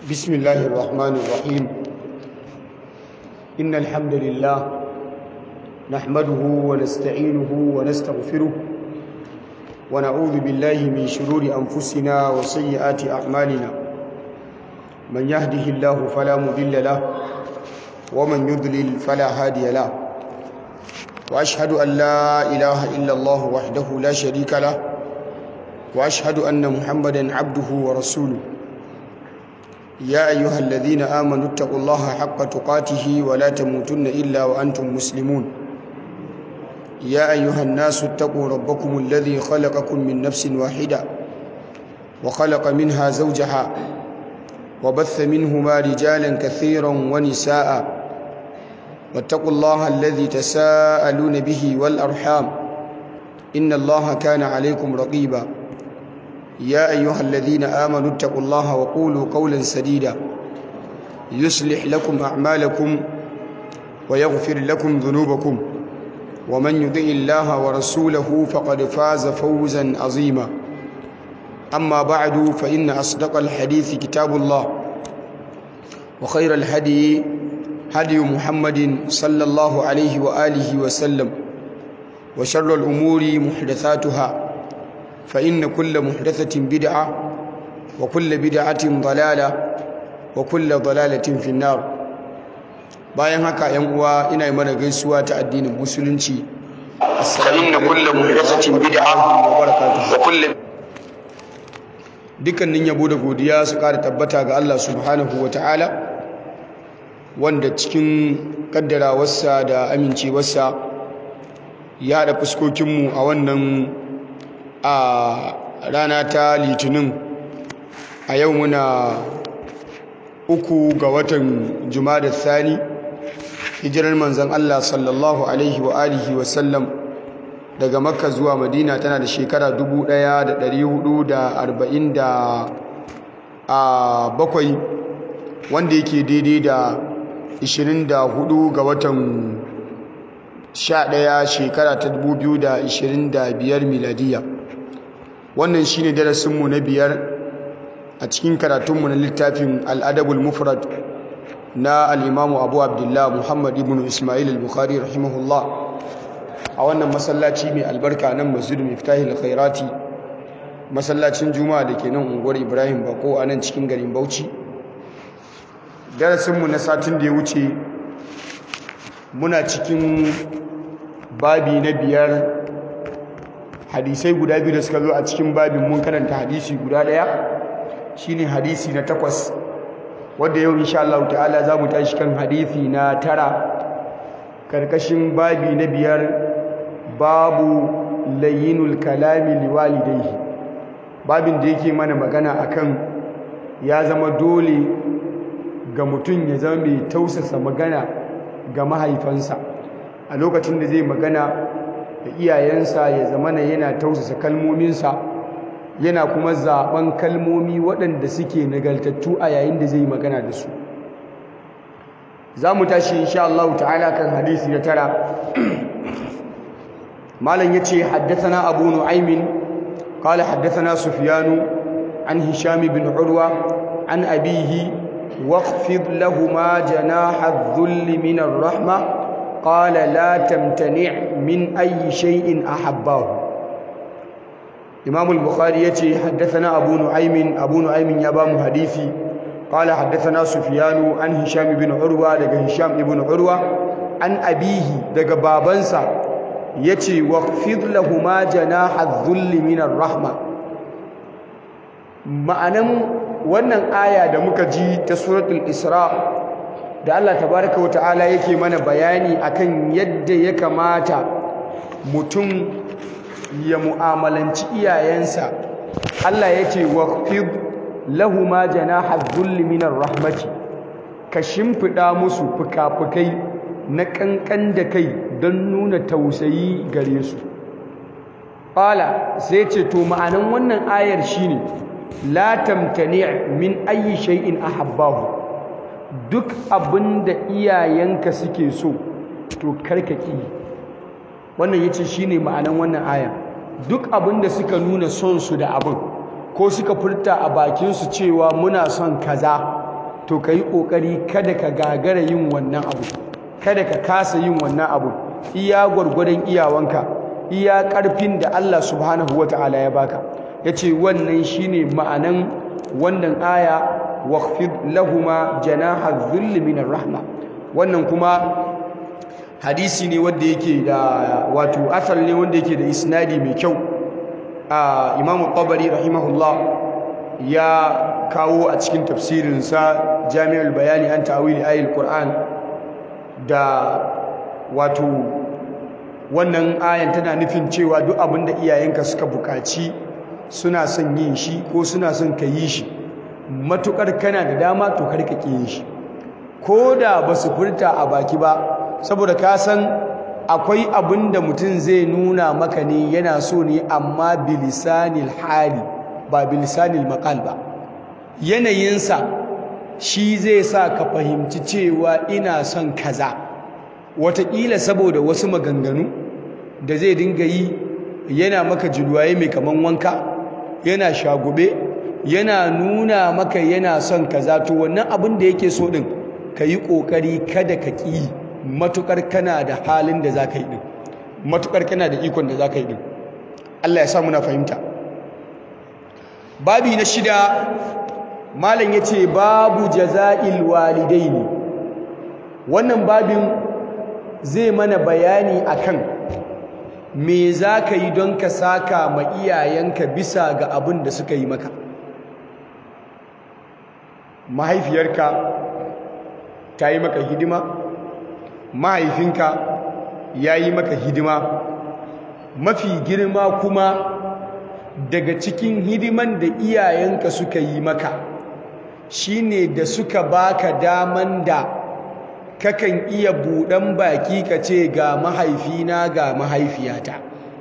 بسم الله الرحمن الرحيم إن الحمد لله نحمده ونستعينه ونستغفره ونعوذ بالله من شرور أنفسنا وسيئات أعمالنا من يهده الله فلا مضل له ومن يضلل فلا هادي له وأشهد أن لا إله إلا الله وحده لا شريك له وأشهد أن محمدا عبده ورسوله يا أيها الذين آمنوا اتقوا الله حق تقاته ولا تموتن إلا وأنتم مسلمون يا أيها الناس اتقوا ربكم الذي خلقكم من نفس واحدة وخلق منها زوجها وبث منهما رجالا كثيرا ونساء واتقوا الله الذي تساءلون به والأرحام إن الله كان عليكم رقيبا يا أيها الذين آمنوا اتقوا الله وقولوا قولا سديدا يصلح لكم أعمالكم ويغفر لكم ذنوبكم ومن يطع الله ورسوله فقد فاز فوزا عظيما أما بعد فإن أصدق الحديث كتاب الله وخير الهدي هدي محمد صلى الله عليه وآله وسلم وشر الأمور محدثاتها فإن كل محدثة بدعة وكل بدعة ضلالة وكل ضلالة في النار bayan haka yan uwa ina yi mana gaisuwa ta addinin musulunci assalamu alaikum muhdathatin bid'a wa kullu dukkanin yabo da godiya su kara tabbata ga Allah subhanahu ta'ala wanda cikin kaddarawarsa da amincewarsa ya haɗa fuskokinmu a wannan a rana ta litinin a yau muna uku ga watan da thani hijirar manzan Allah sallallahu alaihi wa alihi wa sallam daga makka zuwa madina tana da shekara 1447 wanda yake daidai da 24 ga watan 11 shekara ta 2025 miladiya wannan shine darasinmu na biyar a cikin karatunmu na littafin al'adabul mufrad na al'imamu abu abdullah muhammad ibn ismail al-bukhari rahimahullah a wannan masallaci mai albarka nan masjidu miftahil khairati masallacin juma'a da ke nan unguwar ibrahim bako a nan cikin garin bauchi darasinmu na satin da ya wuce muna cikin babi na biyar hadisai guda biyu da suka zo a cikin babin mun karanta hadisi guda daya shine hadisi na takwas wanda yau insha Allah ta'ala za mu tashi kan hadisi na tara karkashin babi na biyar babu layyinul kalami liwalidayhi babin da yake mana magana akan ya zama dole ga mutum ya zama mai tausasa magana ga mahaifansa a lokacin da zai magana da iyayensa ya zamana yana tausasa kalmominsa yana kuma zaben kalmomi waɗanda suke nagaltattu a yayin da zai magana da su za mu tashi insha Allah ta'ala kan hadisi na tara malam yace haddathana abu nu'aymin qala haddathana sufyanu an hisham bin urwa an abihi waqfid lahumu janaha adh-dhulli min ar-rahmah قال لا تمتنع من أي شيء أحباه إمام البخاري يتي حدثنا أبو نعيم أبو نعيم يبام حديثي قال حدثنا سفيان عن هشام بن عروة دقى هشام بن عروة عن أبيه دقى بابنسا يتي واخفض لهما جناح الذل من الرحمة ma'anan wannan aya da muka ji ta suratul isra da Allah tabaraka wa ta'ala yake mana bayani akan yadda ya kamata mutum ya mu'amalanci iyayensa Allah yace waqfid lahuma janaha dhulli minar rahmati ka shimfida musu fukafukai na kankan da kai don nuna tausayi gare su qala sai ce to ma'anan wannan ayar shine la tamtani' min ayyi shay'in ahabbahu duk abinda iyayenka suke so to karkaki wannan yace shine ma'anan wannan aya duk abinda suka nuna son su da abin ko suka furta a bakinsu cewa muna son kaza to ka yi ƙoƙari kada ka gagara yin wannan abu kada ka kasa yin wannan abu iya gwargwadon iyawanka iya ƙarfin da Allah subhanahu wa ta'ala ya baka ya ce wannan shine ma'anan wannan aya waqfid lahuma janaha dhulli minar rahma wannan kuma hadisi ne wanda yake da wato asal ne wanda yake da isnadi mai kyau a Imam Tabari rahimahullah ya kawo a cikin tafsirinsa Jami'ul Bayani an ta'wili ayatul Qur'an da wato wannan ayan tana nufin cewa duk abin da iyayenka suka buƙaci suna son yin shi ko suna son ka yi shi matukar kana da dama to kar ka yin shi ko da ba su furta a baki ba saboda ka san akwai abin da mutum zai nuna maka ne yana so ne amma bilisanil hali ba bilisanil maqal ba yanayinsa shi zai sa ka fahimci cewa ina son kaza wataƙila saboda wasu maganganu da zai dinga yi yana maka julwaye mai kaman wanka yana shagube yana nuna maka yana son kaza to wannan abin da yake so din ka yi ƙoƙari kada ka ƙi matuƙar kana da halin da za ka yi ɗin matuƙar kana da ikon da za ka yi ɗin Allah ya sa muna fahimta babi na shida malam ya ce babu jaza'il walidaini wannan babin zai mana bayani akan me za ka yi don ka saka ma iyayenka bisa ga abin da suka yi maka mahaifiyarka ta yi maka hidima mahaifinka ya yi maka hidima mafi girma kuma daga cikin hidiman da iyayenka suka yi maka shine da suka baka daman da kakan iya buɗan baki ka ce ga mahaifina ga mahaifiyata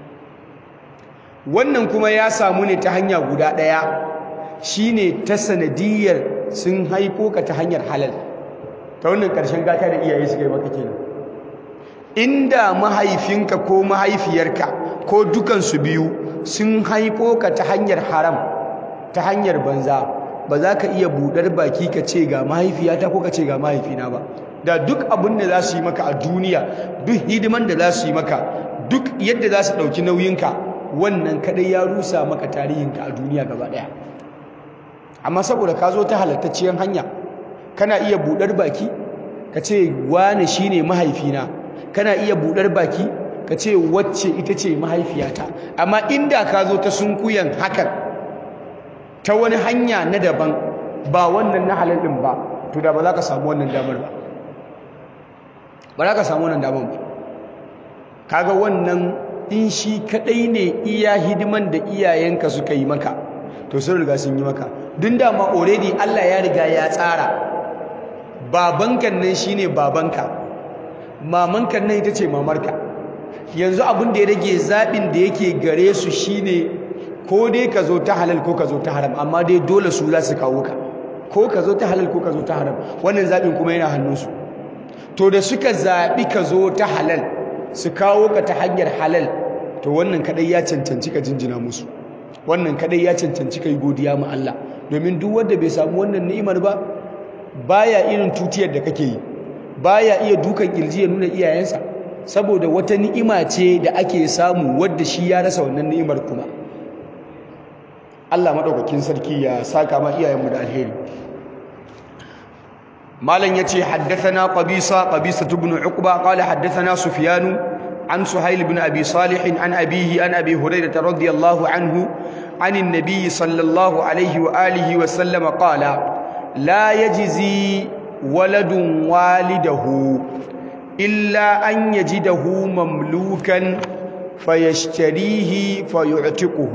wannan kuma ya samu ne ta hanya guda ɗaya shine ta sanadiyar sun haifo ka ta hanyar halal ta wannan ƙarshen gata da iyaye suka yi maka kenan inda mahaifinka ko mahaifiyarka ko dukansu biyu sun haifo ka ta hanyar haram ta hanyar banza ba za ka iya buɗar baki ka ce ga mahaifiyata ko ka ce ga mahaifina ba da duk abin da za su yi maka a duniya duk hidiman da za su yi maka duk yadda za su ɗauki nauyinka wannan kadai ya rusa maka tarihinka a duniya gaba ɗaya amma saboda ka zo ta halattacciyar hanya kana iya buɗar baki ka ce wane shi ne mahaifina kana iya buɗar baki ka ce wacce ita ce mahaifiyata amma inda ka zo ta sunkuyan hakan ta wani hanya na daban ba wannan na halal ɗin ba to da ba za ka samu wannan damar ba ba za ka samu wannan damar ba kaga wannan in shi kadai ne iya hidiman da iyayenka suka yi maka to sun riga sun yi maka dun dama already Allah ya riga ya tsara babankan nan shine babanka mamankan nan ita ce mamarka yanzu abin da ya rage zaɓin da yake gare su shine ko dai ka zo ta halal ko ka zo ta haram amma dai dole su za su kawo ka ko ka zo ta halal ko ka zo ta haram wannan zaɓin kuma yana hannunsu to da suka zaɓi ka zo ta halal su kawo ka ta hanyar halal to wannan kadai ya cancanci ka jinjina musu wannan kadai ya cancanci kai godiya ma Allah domin duk wanda bai samu wannan ni'imar ba baya irin tutiyar da kake yi baya iya dukan kirji ya nuna iyayensa saboda wata ni'ima ce da ake samu wadda shi ya rasa wannan ni'imar kuma Allah madaukakin sarki ya saka ma iyayenmu da alheri malam yace haddathana qabisa qabisa ibn uqba qala haddathana sufyan an suhayl ibn abi salih an abihi an abi hurairah radiyallahu anhu عن النبي صلى الله عليه وآله وسلم قال لا يجزي ولد والده إلا أن يجده مملوكا فيشتريه فيعتقه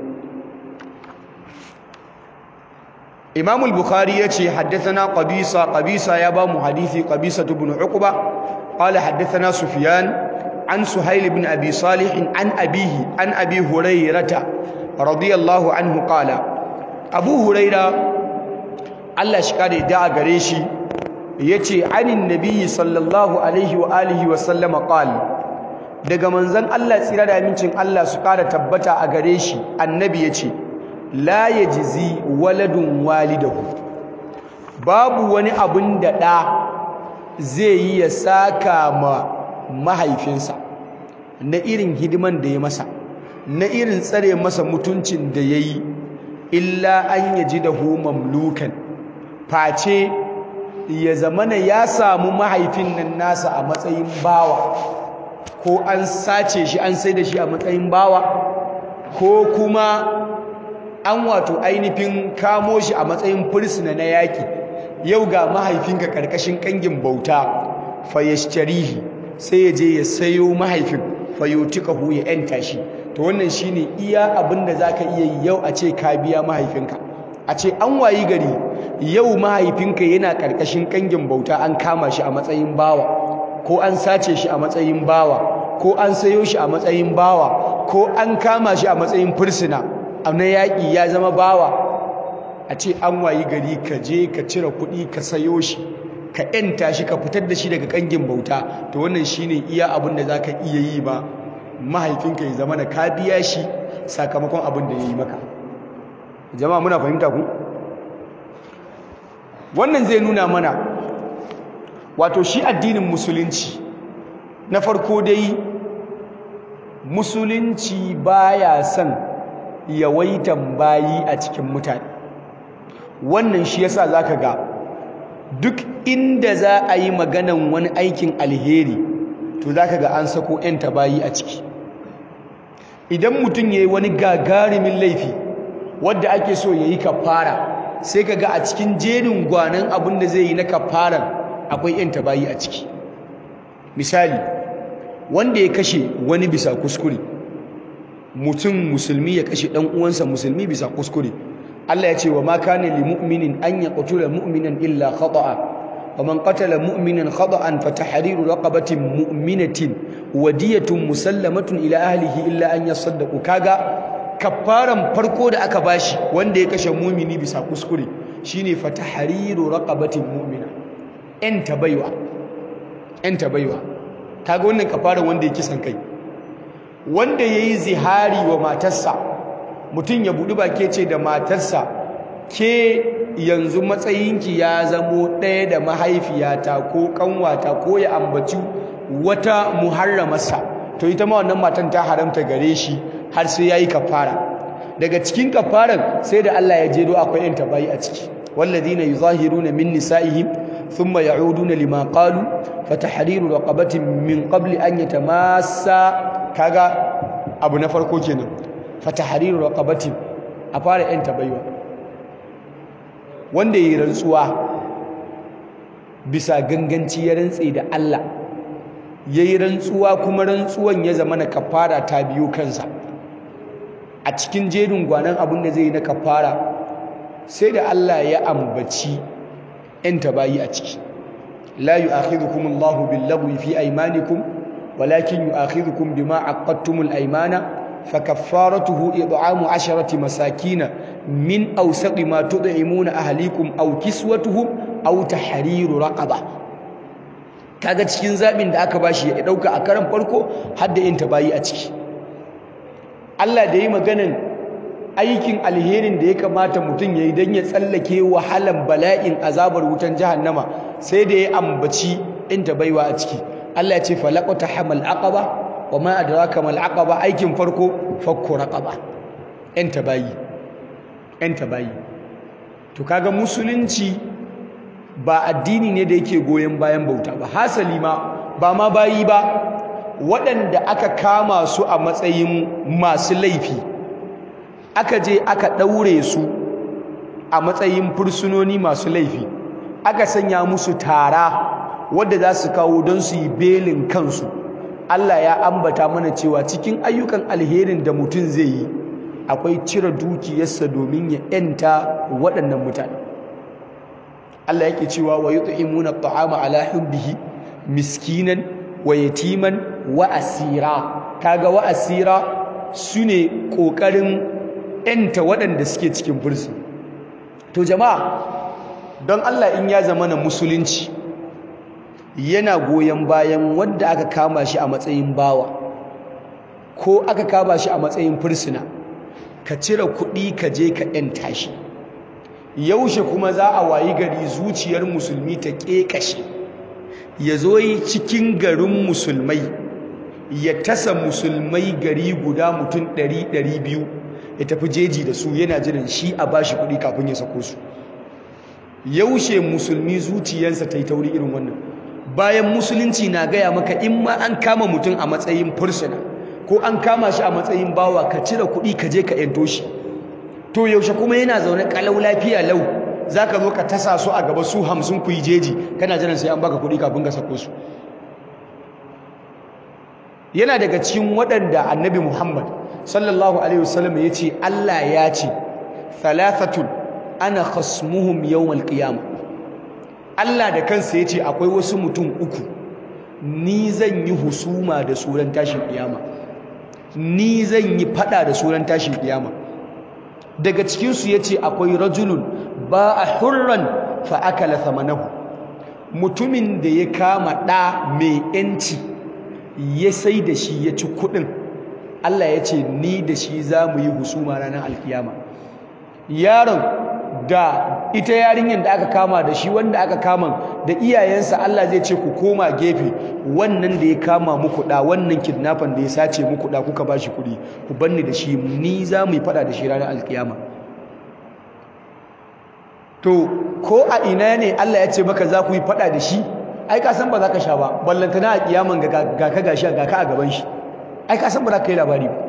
إمام البخاري يتي حدثنا قبيصة قبيصة يابا محديثي قبيصة بن عقبة قال حدثنا سفيان عن سهيل بن أبي صالح عن أبيه عن أبي هريرة رضي الله عنه قال أبو هريرة الله شكاري دعا قريشي يتي عن النبي صلى الله عليه وآله وسلم قال daga manzon Allah tsira da amincin Allah su ƙara tabbata a gare shi annabi yace la yajzi waladun walidahu babu wani abin da ɗa zai yi ya saka ma mahaifinsa na irin hidiman da ya masa na irin tsare masa mutuncin da ya yi illa an yaji da hu mamlukan face ya zamana ya samu mahaifin nan nasa a matsayin bawa ko an sace shi an sai da shi a matsayin bawa ko kuma an wato ainihin kamo shi a matsayin fursuna na yaƙi yau ga mahaifinka ƙarƙashin ƙangin bauta fayashtarihi sai ya je ya sayo mahaifin fayotikahu ya yanta shi to wannan shine iya abin da zaka iya yi yau a ce ka biya mahaifinka a ce an wayi gari yau mahaifinka yana ƙarƙashin ƙangin bauta an kama shi a matsayin bawa ko an sace shi a matsayin bawa ko an sayo shi a matsayin bawa ko an kama shi a matsayin fursuna na yaƙi ya zama bawa a ce an wayi gari ka je ka cire kuɗi ka sayo shi ka ‘yanta shi ka fitar da shi daga ƙangin bauta to wannan shi ne iya abin da za ka iya yi ba mahaifinka ya zama na ka biya shi sakamakon abin da ya yi maka jama'a muna fahimta ku wannan zai nuna mana wato shi addinin musulunci na farko dai musulunci baya son yawaitan bayi a cikin mutane wannan shi yasa zaka ga duk inda za a yi maganan wani aikin alheri to zaka ga an sako yan bayi a ciki idan mutum yayi wani gagarumin laifi wanda ake so yayi kafara sai kaga a cikin jerin gwanan abin da zai yi na kafaran akwai yan bayi a ciki misali wanda ya kashe wani bisa kuskure mutum musulmi ya kashe dan uwansa musulmi bisa kuskure Allah ya ce wa ma kana lil mu'minin an yaqtula mu'minan illa khata'a wa man qatala mu'minan khata'an fa tahriru raqabatin mu'minatin wa diyatun musallamatun ila ahlihi illa an yasaddaqu kaga kafaran farko da aka bashi wanda ya kashe mu'mini bisa kuskure shine fa tahriru raqabatin mu'mina en tabaiwa en tabaiwa kaga wannan kafaran wanda ya kisan kai wanda yayi zihari wa matarsa mutum ya buɗi bake ce da matarsa ke yanzu matsayinki ya zamo ɗaya da mahaifiyata ko ƙanwata ko ya ambaci wata muharramarsa to ita ma wannan matan ta haramta gare shi har sai yayi kafara daga cikin kafaran sai da Allah ya jedo akwai yan tabayi a ciki walladhina yuzahiruna min nisaihim thumma ya'uduna lima qalu fatahriru raqabatin min qabli an yatamassa kaga abu na farko kenan fatahriru raqabatin a fara yan tabaywa wanda yi rantsuwa bisa ganganci ya rantse da Allah yayi rantsuwa kuma rantsuwan ya zama na kafara ta biyo kansa a cikin jerin gwanan abin da zai yi na kafara sai da Allah ya ambaci yan tabayi a ciki la yu'akhidhukum Allahu bil-lagwi fi aymanikum walakin yu'akhidhukum bima aqadtumul aymana فكفارته إطعام عشرة مساكين من أوسط ما تطعمون أهليكم أو كسوتهم أو تحرير رقبة kaga cikin zabin da aka bashi ya dauka a karan farko har da yin tabayi a ciki Allah da yi maganan aikin alherin da ya kamata mutum yayi dan ya tsallake wahalan bala'in azabar wutan jahannama sai da ya ambaci in tabaiwa a ciki Allah ya ce falaqata hamal aqaba wa ma adraka mal aqaba aikin farko fakku raqaba yan tabayi yan tabayi to kaga musulunci ba addini ne da yake goyen bayan bauta ba hasali ma ba ma bayi ba waɗanda aka kama su a matsayin masu laifi aka je aka ɗaure su a matsayin fursunoni masu laifi aka sanya musu tara wadda za su kawo don su yi belin kansu Allah ya ambata mana cewa cikin ayyukan alherin da mutum zai yi akwai cire dukiyarsa domin ya yanta waɗannan mutane Allah yake cewa wa yut'imuna at'ama ala hubbihi miskinan wa yatiman wa asira kaga wa asira sune kokarin yanta waɗanda suke cikin fursu to jama'a don Allah in ya zama na musulunci yana goyon bayan wanda aka kama shi a matsayin bawa ko aka kama shi a matsayin fursuna ka cire kuɗi ka je ka ‘yanta shi yaushe kuma za a wayi gari zuciyar musulmi ta ƙeƙashe ya zo yi cikin garin musulmai ya tasa musulmai gari guda mutum ɗari ɗari biyu ya tafi jeji da su yana jiran shi a bashi kuɗi kafin ya sako su yaushe musulmi zuciyarsa ta yi tauri irin wannan bayan musulunci na gaya maka in ma an kama mutum a matsayin fursuna ko an kama shi a matsayin bawa ka cire kuɗi ka je ka yanto shi to yaushe kuma yana zaune kalau lafiya lau za ka zo ka tasa su a gaba su hamsin ku yi jeji kana jiran sai an baka kuɗi kafin ka sako su yana daga cikin waɗanda annabi muhammad sallallahu alaihi wasallam ya ce allah ya ce thalathatun ana khasmuhum yawmal qiyamah Allah da kansa ya ce akwai wasu mutum uku ni zan yi husuma da suran tashin kiyama ni zan yi fada da suran tashin kiyama daga cikinsu ya ce akwai rajulun ba a hurran fa'akala thamanahu mutumin da ya kama ɗa mai ‘yanci ya sai da shi ya ci kuɗin Allah ya ce ni da shi za mu yi husuma ranar alkiyama yaron da ita yarinyar da aka kama da shi wanda aka kama da iyayensa Allah zai ce ku koma gefe wannan da ya kama muku da wannan kidnapper da ya sace muku da kuka bashi kuɗi ku banni da shi ni za mu yi fada da shi ranar alkiyama to ko a ina ne Allah ya ce maka za ku yi fada da shi ai ka san ba za ka sha ba ballantana a kiyaman ga ka gashi ga ka a gaban shi ai ka san ba za ka yi labari ba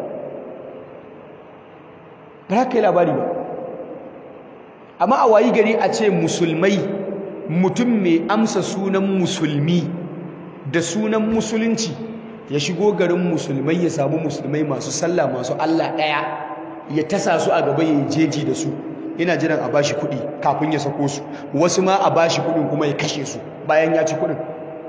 ba za ka yi labari ba amma a wayi gari a ce musulmai mutum mai amsa sunan musulmi da sunan musulunci ya shigo garin musulmai ya samu musulmai masu sallah masu Allah ɗaya ya tasa su a gaba ya jeji da su yana jiran a bashi kuɗi kafin ya sako su wasu ma a bashi kuɗin kuma ya kashe su bayan ya ci kuɗin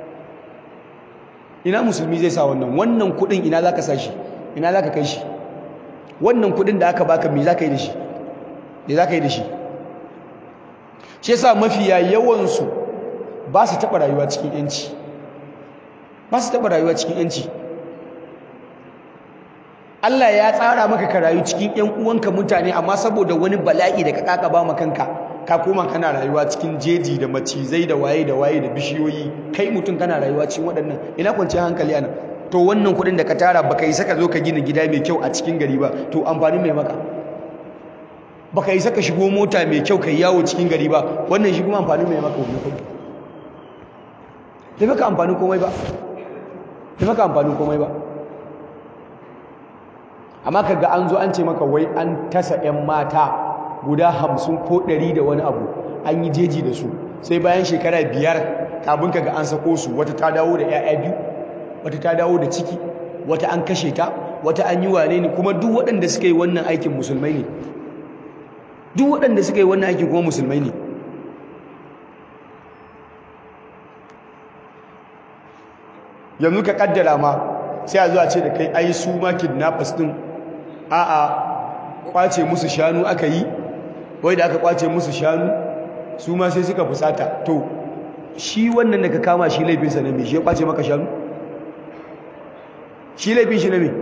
ina musulmi zai sa wannan wannan kuɗin ina za ka sa shi ina za ka kai shi wannan kuɗin da aka baka me za ka yi da shi me za ka yi da shi shi yasa mafiya yawansu ba su taɓa rayuwa cikin yanci ba su taɓa rayuwa cikin yanci Allah ya tsara maka ka rayu cikin ƴan uwanka mutane amma saboda wani bala'i da ka kaka ba kanka ka koma kana rayuwa cikin jeji da macizai da waye da waye da bishiyoyi kai mutum kana rayuwa cikin waɗannan ina kwanciyar hankali ana to wannan kuɗin da ka tara baka yi saka zo ka gina gida mai kyau a cikin gari ba to amfani mai maka baka yi saka shigo mota mai kyau kai yawo cikin gari ba wannan shi kuma amfani mai maka wannan kudi da maka amfani komai ba da maka amfani komai ba amma kaga an zo an ce maka wai an tasa 'yan mata guda hamsin ko ɗari da wani abu an yi jeji da su sai bayan shekara biyar kafin kaga an sako su wata ta dawo da 'ya'ya biyu wata ta dawo da ciki wata an kashe ta wata an yi wane ne kuma duk waɗanda suka yi wannan aikin musulmai ne duk waɗanda suka yi wannan aikin kuma musulmai ne yanzu ka kaddara ma sai a zuwa ce da kai ai su ma kidnappers din a'a kwace musu shanu aka yi wai da aka kwace musu shanu su ma sai suka fusata to shi wannan da ka kama shi laifinsa na me shi ya kwace maka shanu shi laifin shi na me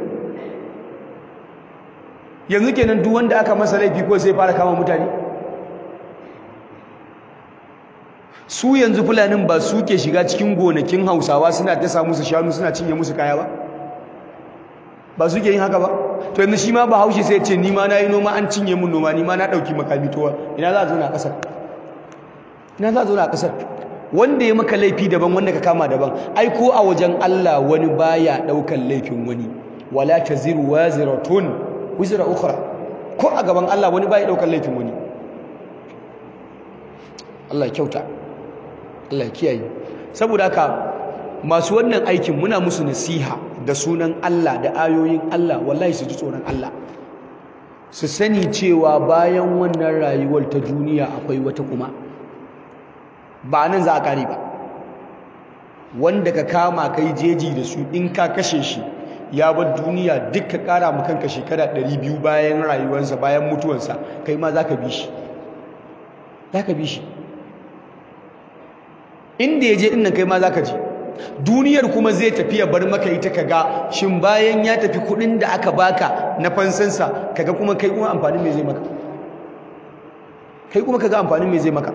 yanzu kenan duk wanda aka masa laifi ko sai fara kama mutane su yanzu fulanin ba su ke shiga cikin gonakin hausawa suna dasa musu shanu suna cinye musu kaya ba ba su ke yin haka ba to yanzu shi ma ba haushe sai ce ni ma na yi noma an cinye mun noma ni ma na ɗauki makami towa ina za a zo na ƙasar ina za a zo na ƙasar wanda ya maka laifi daban wanda ka kama daban ai ko a wajen Allah wani baya ɗaukan laifin wani wala taziru waziratun wizra ukhra ko a gaban Allah wani baya ɗaukan laifin wani Allah kyauta Allah kiyaye saboda haka masu wannan aikin muna musu nasiha da sunan Allah da ayoyin Allah wallahi su ji tsoron Allah su sani cewa bayan wannan rayuwar ta duniya akwai wata kuma ba nan za a kare ba wanda ka kama kai jeji da su in ka kashe shi ya bar duniya duk ka kara ma kanka shekara 200 bayan rayuwarsa bayan mutuwarsa kai ma za ka bi shi za ka bi shi inda ya je ɗin nan kai ma za ka je duniyar kuma zai tafi ya bar maka ita kaga shin bayan ya tafi kuɗin da aka baka na fansansa kaga kuma kai kuma amfani mai zai maka kai kuma ka ga amfanin me zai maka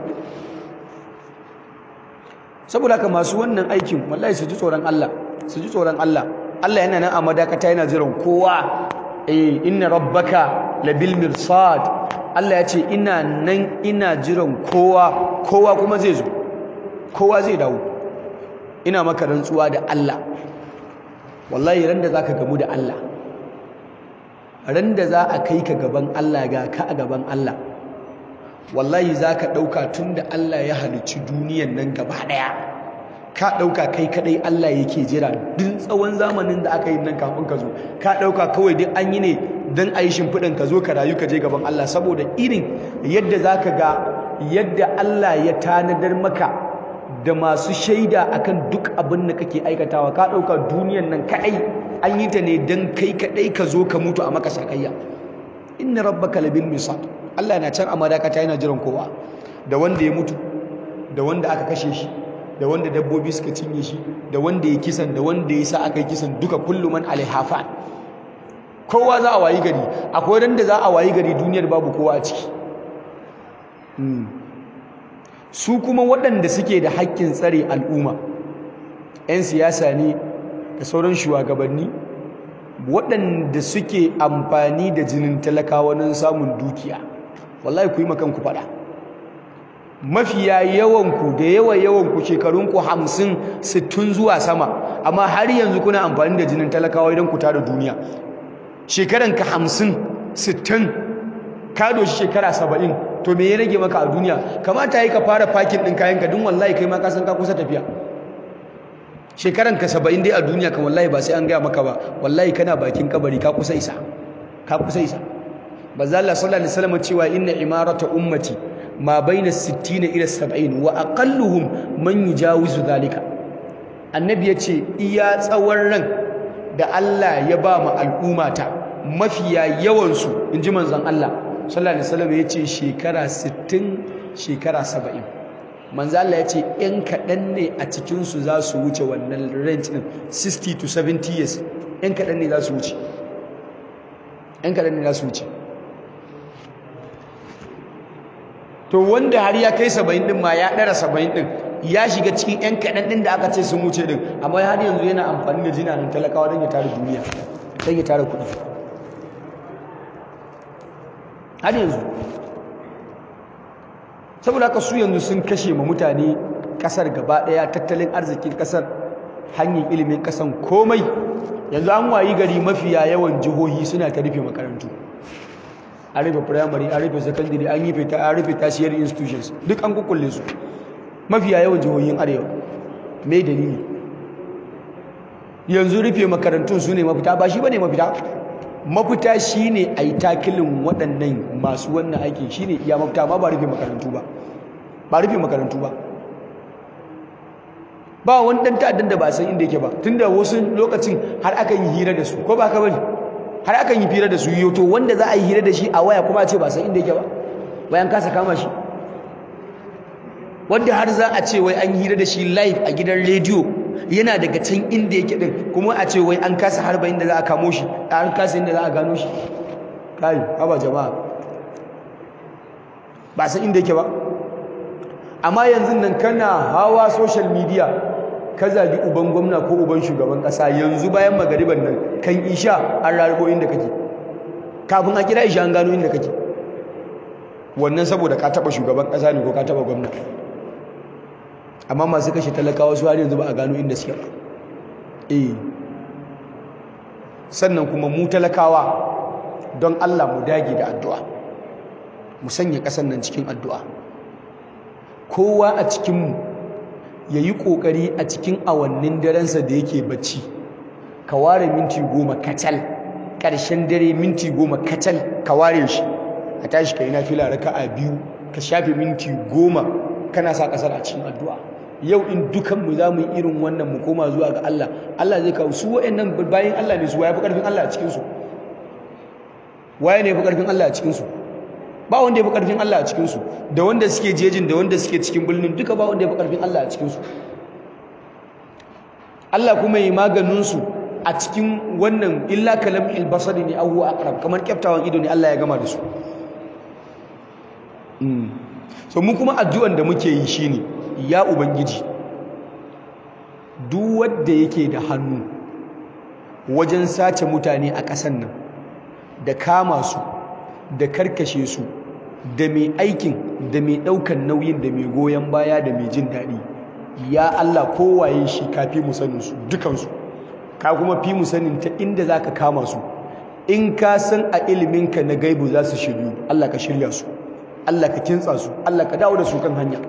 saboda haka masu wannan aikin wallahi su ji tsoron Allah su ji tsoron Allah Allah yana nan a madakata yana jiran kowa eh inna rabbaka labil mirsad Allah ya ce ina nan ina jiran kowa kowa kuma zai zo kowa zai dawo ina maka rantsuwa da Allah wallahi ran da zaka gamu da Allah ran da za a kai ka gaban Allah ga ka a gaban Allah wallahi zaka dauka tunda Allah ya halicci duniyan nan gaba daya ka dauka kai kadai Allah yake jira duk tsawon zamanin da aka yi nan kafin ka zo ka dauka kawai duk an yi ne dan ayi shimfidin ka zo ka rayu ka je gaban Allah saboda irin yadda zaka ga yadda Allah ya tanadar maka da masu shaida akan duk abin da kake aikatawa ka dauka duniyan nan kadai an yi ta ne dan kai kadai ka zo ka mutu a maka sakayya inna rabbaka labil misad Allah yana can a madakata yana jiran kowa da wanda ya mutu da wanda aka kashe shi da wanda dabbobi suka cinye shi da wanda ya kisan da wanda ya sa aka yi kisan duka kullum man alaihafa kowa za a wayi gari akwai ran da za a wayi gari duniyar babu kowa a ciki su kuma waɗanda suke da haƙƙin tsare al'umma 'yan siyasa ne da sauran shugabanni waɗanda suke amfani da jinin talakawa don samun dukiya wallahi ku yi makanku faɗa mafiya yawanku da yawa yawanku shekarunku hamsin sittin zuwa sama amma har yanzu kuna amfani da jinin talakawa idan ku tada duniya shekaranka hamsin sittin ka doshi shekara saba'in to me ya rage maka a duniya kamata yi ka fara fakin ɗin kayanka don wallahi kai ma ka san ka kusa tafiya shekaranka saba'in dai a duniya kan wallahi ba sai an gaya maka ba wallahi kana bakin kabari ka kusa isa ka kusa isa bazza Allah sallallahu alaihi wasallam cewa inna imarata ummati ma baina 60 ila 70 wa aqalluhum man yujawizu zalika annabi yace iya tsawon ran da Allah ya ba mu al'ummata mafiya yawan su inji manzon Allah sallallahu alaihi wasallam yace shekara 60 shekara 70 manzon Allah yace in kadan ne a cikin su za su wuce wannan range din 60 to 70 years in kadan ne za su wuce in kadan ne za su wuce to wanda har ya kai saba'in din ma ya ɗara saba'in din ya shiga cikin 'yan kaɗan ɗin da aka ce sun wuce din amma har yanzu yana amfani da jinanin talakawa don ya tara duniya don ya tara kuɗi har yanzu saboda haka su yanzu sun kashe ma mutane ƙasar gaba ɗaya tattalin arzikin ƙasar hanyar ilimin ƙasan komai yanzu an wayi gari mafiya yawan jihohi suna ta rufe makarantu an rufe primary an rufe secondary an yi fita an rufe tertiary institutions duk an kukkulle su mafiya yawan jihohin arewa me dalili yanzu rufe makarantun su ne mafita ba shi ba ne mafita mafita shi ne a yi takilin waɗannan masu wannan aikin shi ne iya mafita ma ba rufe makarantu ba ba rufe makarantu ba ba wani ɗan ta'addan da ba san inda yake ba tunda wasu lokacin har aka yi hira da su ko ba ka bane har akan yi fira da su yi to wanda za a yi hira da shi a waya kuma a ce ba san inda yake ba bayan kasa kama shi wanda har za a ce wai an hira da shi live a gidan rediyo yana daga can inda yake din kuma a ce wai an kasa harba inda za a kamo shi an kasa inda za a gano shi kai haba jama'a ba san inda yake ba amma yanzu nan kana hawa social media ka zagi uban gwamna ko uban shugaban kasa yanzu bayan magariban nan kan isha an rarrabo inda kake kafin a kira isha an gano inda kake wannan saboda ka taba shugaban kasa ne ko ka taba gwamna amma masu kashe talakawa su har yanzu ba a gano inda suke eh sannan kuma mu talakawa don Allah mu dage da addu'a mu sanya kasan nan cikin addu'a kowa a cikinmu ya yi ƙoƙari a cikin awannin darensa da yake bacci ka ware minti goma kacal ƙarshen dare minti goma kacal ka ware shi a tashi ka yi na fila raka a biyu ka shafe minti goma kana sa ƙasar a cikin addu'a yau in dukanmu za mu yi irin wannan mu koma zuwa ga Allah Allah zai kawo su wa'annan bayan Allah ne su waye fi ƙarfin Allah a cikinsu waye ne fi ƙarfin Allah a cikinsu ba wanda ya fi ƙarfin Allah a cikinsu da wanda suke jejin da wanda suke cikin birnin duka ba wanda ya fi ƙarfin Allah a cikinsu Allah kuma yi maganinsu a cikin wannan illa kalam ilbasari ne abuwa aqrab kamar kyaftawan ido ne Allah ya gama da su so mu kuma addu'an da muke yi shine ya ubangiji duk wanda yake da hannu wajen sace mutane a ƙasan nan da kama su da karkashe su da mai aikin da mai ɗaukan nauyin da mai goyon baya da mai jin daɗi ya Allah kowaye shi ka fi mu sanin su dukansu ka kuma fi mu sanin ta inda za ka kama su in ka san a iliminka na gaibu za su shiryu Allah ka shirya su Allah ka kintsa su Allah ka dawo da su kan hanya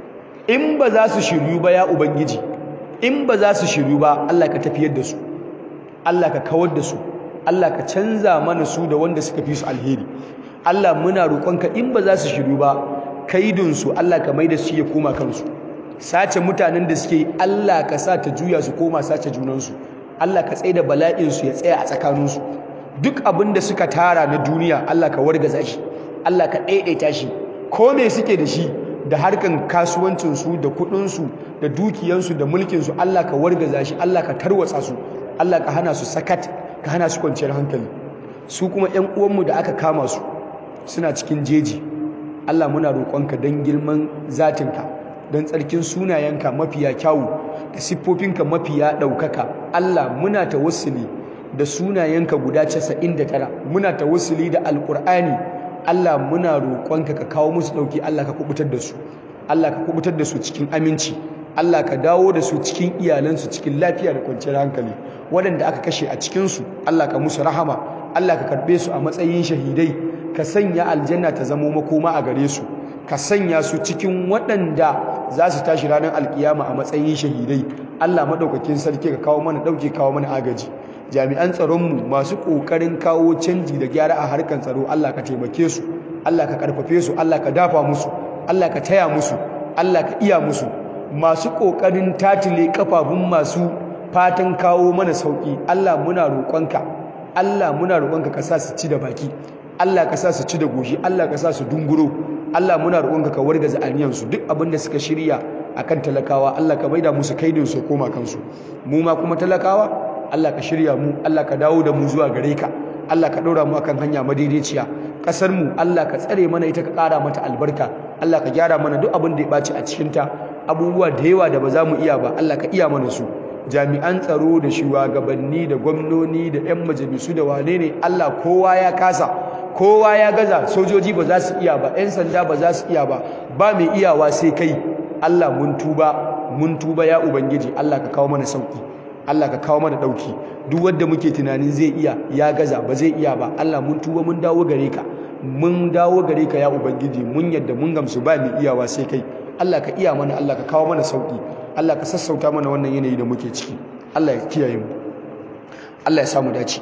in ba za su shiryu ba ya ubangiji in ba za su shiryu ba Allah ka tafiyar da su Allah ka kawar da su Allah ka canza mana su da wanda suka fi su alheri Allah muna roƙonka in ba za su shiryu ba kaidinsu Allah ka mai da su ya koma kansu sace mutanen da suke Allah ka sa ta juya su koma sace junansu Allah ka tsaye da bala'insu ya tsaya a tsakaninsu duk abin da suka tara na duniya Allah ka wargaza shi Allah ka ɗaiɗaita shi ko me suke da shi da harkan kasuwancinsu da kuɗinsu da dukiyansu da mulkinsu Allah ka wargaza shi Allah ka tarwatsa su Allah ka hana su sakat ka hana su kwanciyar hankali su kuma ƴan uwanmu da aka kama su suna cikin jeji Allah muna roƙonka don girman zatinka don tsarkin sunayenka mafiya kyawu da siffofinka mafiya ɗaukaka Allah muna tawassuli da sunayenka guda 99 muna tawassuli da alƙur'ani Allah muna roƙonka ka kawo musu ɗauki Allah ka kubutar da su Allah ka kubutar da su cikin aminci Allah ka dawo da su cikin iyalansu cikin lafiya da kwanciyar hankali waɗanda aka kashe a cikinsu Allah ka musu rahama Allah ka karɓe su a matsayin shahidai ka sanya aljanna ta zamo makoma a gare su ka sanya su cikin waɗanda za su tashi ranar alkiyama a matsayin shahidai Allah maɗaukakin sarki ka kawo mana ɗauke kawo mana agaji jami'an tsaronmu masu ƙoƙarin kawo canji da gyara a harkar tsaro Allah ka taimake su Allah ka ƙarfafe su Allah ka dafa musu Allah ka taya musu Allah ka iya musu masu ƙoƙarin tatile kafafun masu fatan kawo mana sauƙi Allah muna roƙonka Allah muna roƙonka ka sa su ci da baki Allah ka sa su ci da goshi Allah ka sa su dunguro Allah muna roƙonka ka wargaza aniyansu duk abin da suka shirya akan talakawa Allah ka maida musu kaidin su koma kansu mu ma kuma talakawa Allah ka shirya mu Allah ka dawo da mu zuwa gare ka Allah ka ɗora mu akan hanya madaidaiciya ƙasar mu Allah ka tsare mana ita ka ƙara mata albarka Allah ka gyara mana duk abin da ya ɓaci a cikin ta abubuwa da yawa da ba za mu iya ba Allah ka iya mana su jami'an tsaro da shugabanni da gwamnoni da 'yan majalisu da wane ne Allah kowa ya kasa kowa ya gaza sojoji ba za su iya ba 'yan sanda ba za su iya ba ba mai iyawa sai kai Allah mun tuba mun tuba ya ubangiji Allah ka kawo mana sauki Allah ka kawo mana dauki duk wanda muke tunanin zai iya ya gaza ba zai iya ba Allah mun tuba mun dawo gare ka mun dawo gare ka ya ubangiji mun yadda mun gamsu ba mai iyawa sai kai Allah ka iya mana Allah ka kawo mana sauki Allah ka sassauta mana wannan yanayi da muke ciki Allah ya kiyaye mu Allah ya samu dace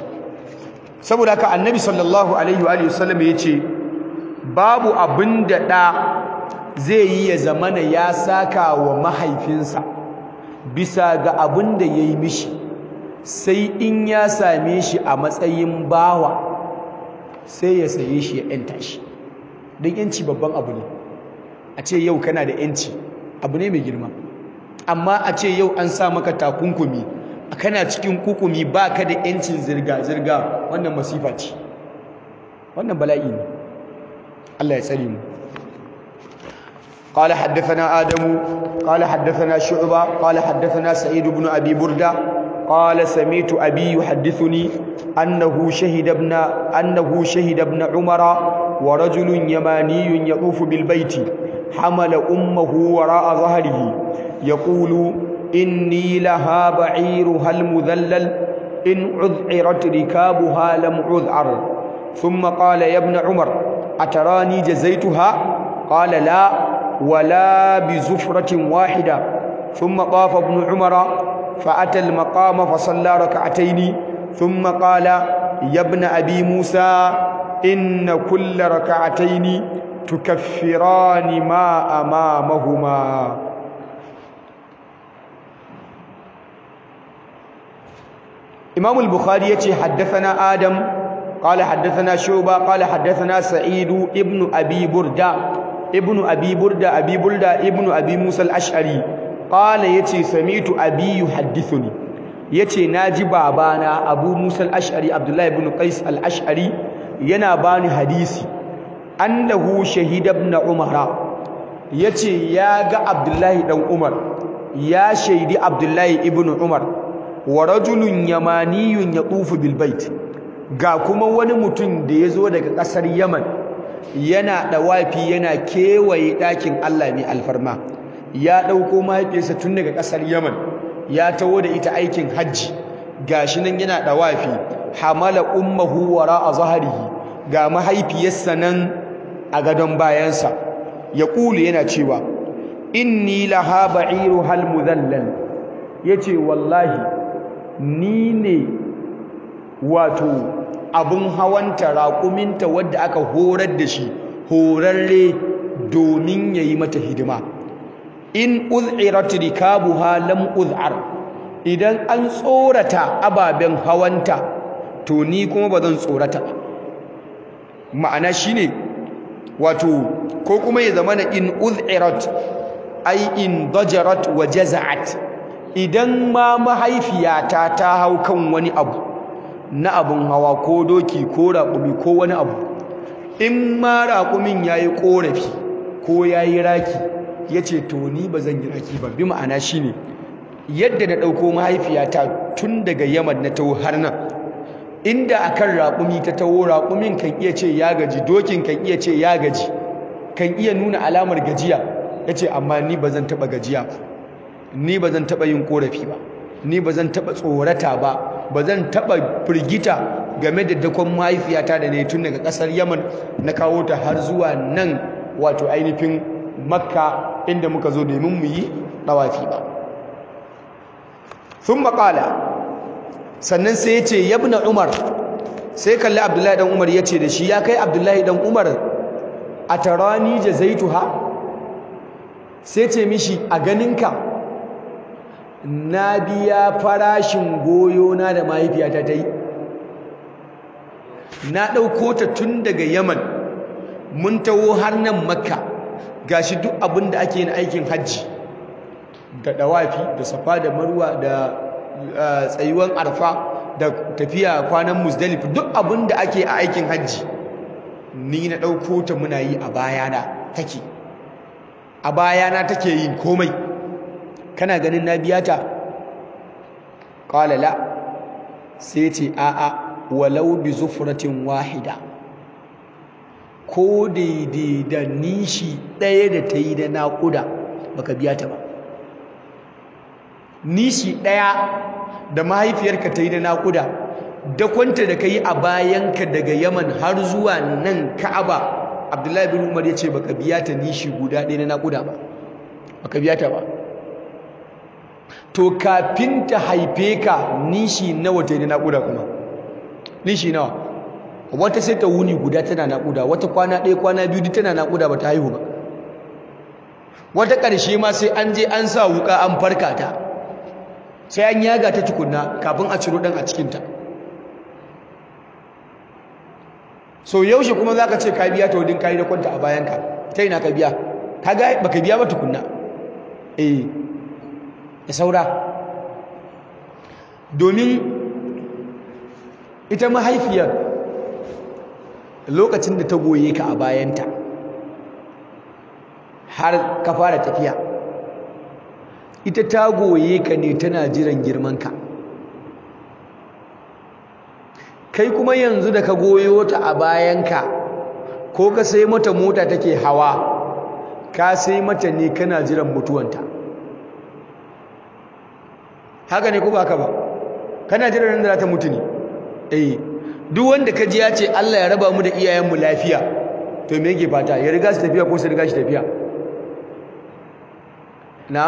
saboda haka annabi sallallahu alaihi wa sallam ya ce babu abin da ɗa zai yi ya zamana ya saka wa mahaifinsa bisa ga abin da ya yi mishi sai in ya same shi a matsayin bawa sai ya saye shi ya ‘yanta shi don ‘yanci babban abu ne a ce yau kana da ‘yanci abu ne mai girma amma a ce yau an sa maka takunkumi kana cikin kukumi ba ka da ‘yancin zirga-zirga wannan masifa ce wannan bala'i ne Allah ya tsare mu قال حدثنا آدم قال حدثنا شعبة قال حدثنا سعيد بن أبي بردة قال سميت أبي يحدثني أنه شهد ابن أنه شهد ابن عمر ورجل يماني يطوف بالبيت حمل أمه وراء ظهره يقول إني لها بعيرها المذلل إن عذعرت ركابها لم عذعر ثم قال يا ابن عمر أتراني جزيتها قال لا ولا بزفرة واحدة ثم طاف ابن عمر فأتى المقام فصلى ركعتين ثم قال يا ابن أبي موسى إن كل ركعتين تكفران ما أمامهما إمام البخاري يتي حدثنا آدم قال حدثنا شعبة قال حدثنا سعيد ابن أبي بردة ابن أبي بردة أبي بردة ابن أبي موسى الأشعري قال يتي سميت أبي يحدثني يتي ناجي بابانا أبو موسى الأشعري عبد الله بن قيس الأشعري ينا باني حديثي أنه شهد ابن عمر yace ya ga Abdullahi dan Umar ya shaidi Abdullahi ibn Umar wa rajulun yamaniyun yatufu bil bait ga kuma wani mutum da yazo daga kasar Yaman yana dawafi yana kewaye dakin Allah mai alfarma ya dauko mahaifiyarsa tun daga kasar Yaman ya tawo da ita aikin hajji gashi nan yana dawafi hamala ummuhu wara zahrihi ga mahaifiyarsa nan a gadon bayansa ya kulu yana cewa inni laha ba'iru hal mudallal yace wallahi ni ne wato abun hawanta raƙuminta wadda aka horar da shi horarre domin yayi mata hidima in uz'irat rikabuha lam uz'ar idan an tsorata ababen hawanta to ni kuma ba zan tsorata ba ma'ana shine wato ko kuma ya zama na in uz'irat ai in dajarat wa jaza'at idan ma mahaifiyata ta hau kan wani abu na abun hawa ko doki ko raƙumi ko wani abu in ma raƙumin yayi ƙorafi ko yayi raki yace to ni ba zan yi raki ba bi ma'ana shine yadda na ɗauko mahaifiyata tun daga yaman na taho har nan inda akan raƙumi ta taho raƙumin kan iya ce ya gaji dokin kan iya ce ya gaji kan iya nuna alamar gajiya ya ce amma ni ba zan taɓa gajiya ba ni ba zan taɓa yin ƙorafi ba ni ba zan taɓa tsorata ba ba zan taɓa firgita game da dakon mahaifiyata da ne tun daga ƙasar yaman na kawo ta har zuwa nan wato ainihin makka inda muka zo domin mu yi ɗawafi ba sun maƙala sannan sai ya ce yabna umar sai kalli abdullahi dan umar ya ce da shi ya kai abdullahi dan umar a tarani jazaituha sai ce mishi a ganinka na biya farashin goyona da mahaifiyata ta yi na ɗauko ta tun daga yaman mun taho har nan makka gashi duk abin da ake yin aikin hajji da ɗawafi da safa da marwa da tsayuwan arfa da tafiya kwanan musdalif duk abin da ake a aikin hajji ni na ɗauko ta muna yi a bayana take a bayana take yin komai kana ganin na biya ta qala la sai ce a'a walau bi zufratin wahida ko daidai da nishi ɗaya da ta yi da naƙuda baka biya ta ba nishi ɗaya da mahaifiyarka ta yi da naƙuda dakwanta da ka yi a bayanka daga yaman har zuwa nan ka'aba abdullahi bin umar ya ce baka biya ta nishi guda ɗaya na naƙuda ba baka biya ta ba to kafin ta haife ka nishi nawa ta yi da naƙuda kuma nishi nawa wata sai ta wuni guda tana naƙuda wata kwana ɗaya kwana biyu tana naƙuda ba ta haihu ba wata ƙarshe ma sai an je an sa wuƙa an farka ta sai an yaga ta tukunna kafin a ciro ɗan a cikinta so yaushe kuma za ka ce ka biya ta wadin kayi da kwanta a bayanka ta yi na ka biya ka ga ba ka biya ba tukunna eh ya saura domin ita mahaifiyar lokacin da ta goye ka a bayanta har ka fara tafiya ita ta goye ka ne tana jiran girmanka kai kuma yanzu da ka goyo ta a bayanka ko ka sai mata mota take hawa ka sai mata ne kana jiran mutuwanta haka ne ko ba haka ba kana jiran nan da za ta mutu ne eh duk wanda ka ji ya ce Allah ya raba mu da iyayenmu lafiya to me yake fata ya riga su tafiya ko su riga shi tafiya na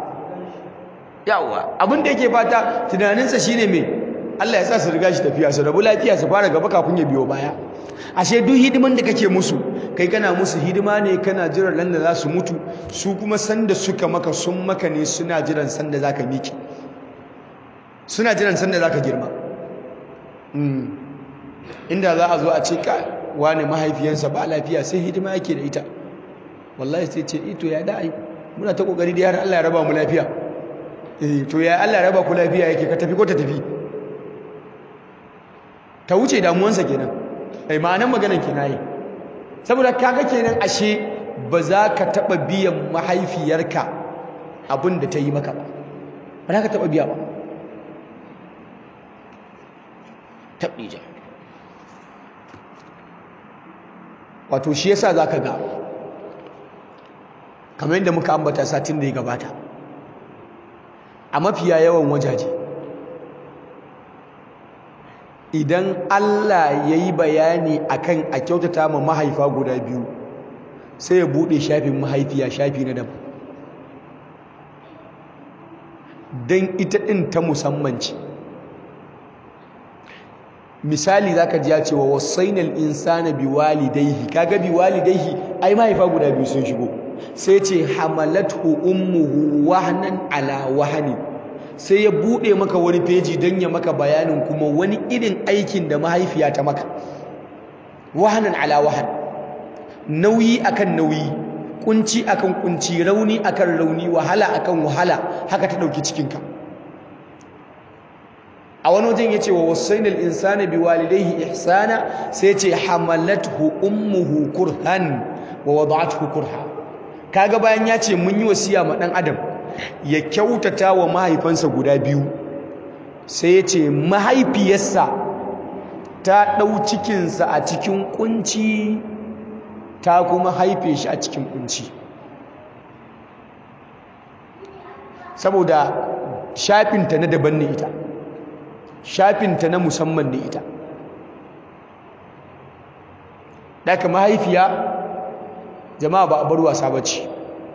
yawa abin da yake fata tunaninsa shine me Allah ya sa su riga shi tafiya su rabu lafiya su fara gaba kafin ya biyo baya ashe duk hidiman da kake musu kai kana musu hidima ne kana jiran nan da za su mutu su kuma sanda suka maka sun maka ne suna jiran sanda zaka miki suna jiran sanda zaka girma inda za a zo a ce ka wani mahaifiyansa ba lafiya sai hidima yake da ita wallahi sai ce ito ya da'ai muna ta kokari da har Allah ya raba mu lafiya eh to ya Allah ya raba ku lafiya yake ka tafi ko ta tafi ta wuce damuwansa kenan ai ma'anan maganar kenan yi saboda kaga kenan ashe ba za ka taɓa biyan mahaifiyarka abin da ta yi maka ba ba za ka taɓa biya ba taɓija wato shi yasa za ka ga kamar yadda muka ambata satin da ya gabata a mafiya yawan wajaje idan Allah ya yi bayani akan a kyautata ma mahaifa guda biyu sai ya buɗe shafin mahaifiya shafi na daban don ita ɗin ta musamman ce misali za ka ji ya cewa wasainal insana bi walidaihi kaga bi walidaihi ai mahaifa guda biyu sun shigo sai ce hamalathu ummuhu wahnan ala wahani sai ya bude maka wani feji don ya maka bayanin kuma wani irin aikin da mahaifiya ta maka wahanan ala wahan nauyi akan nauyi kunci akan kunci rauni akan rauni wahala akan wahala haka ta dauki cikinka a wani wajen ya ce wa wasainal insana bi walidaihi ihsana sai ce hamalathu ummuhu kurhan wa wada'athu kurha kaga bayan ya ce mun yi wasiya ma dan adam ya kyautata wa mahaifansa guda biyu sai ya ce mahaifiyarsa ta ɗau cikinsa a cikin kunci ta kuma haife shi a cikin kunci saboda shafinta na daban ne ita shafinta na musamman ne ita daga mahaifiya jama'a ba a bar wasa bace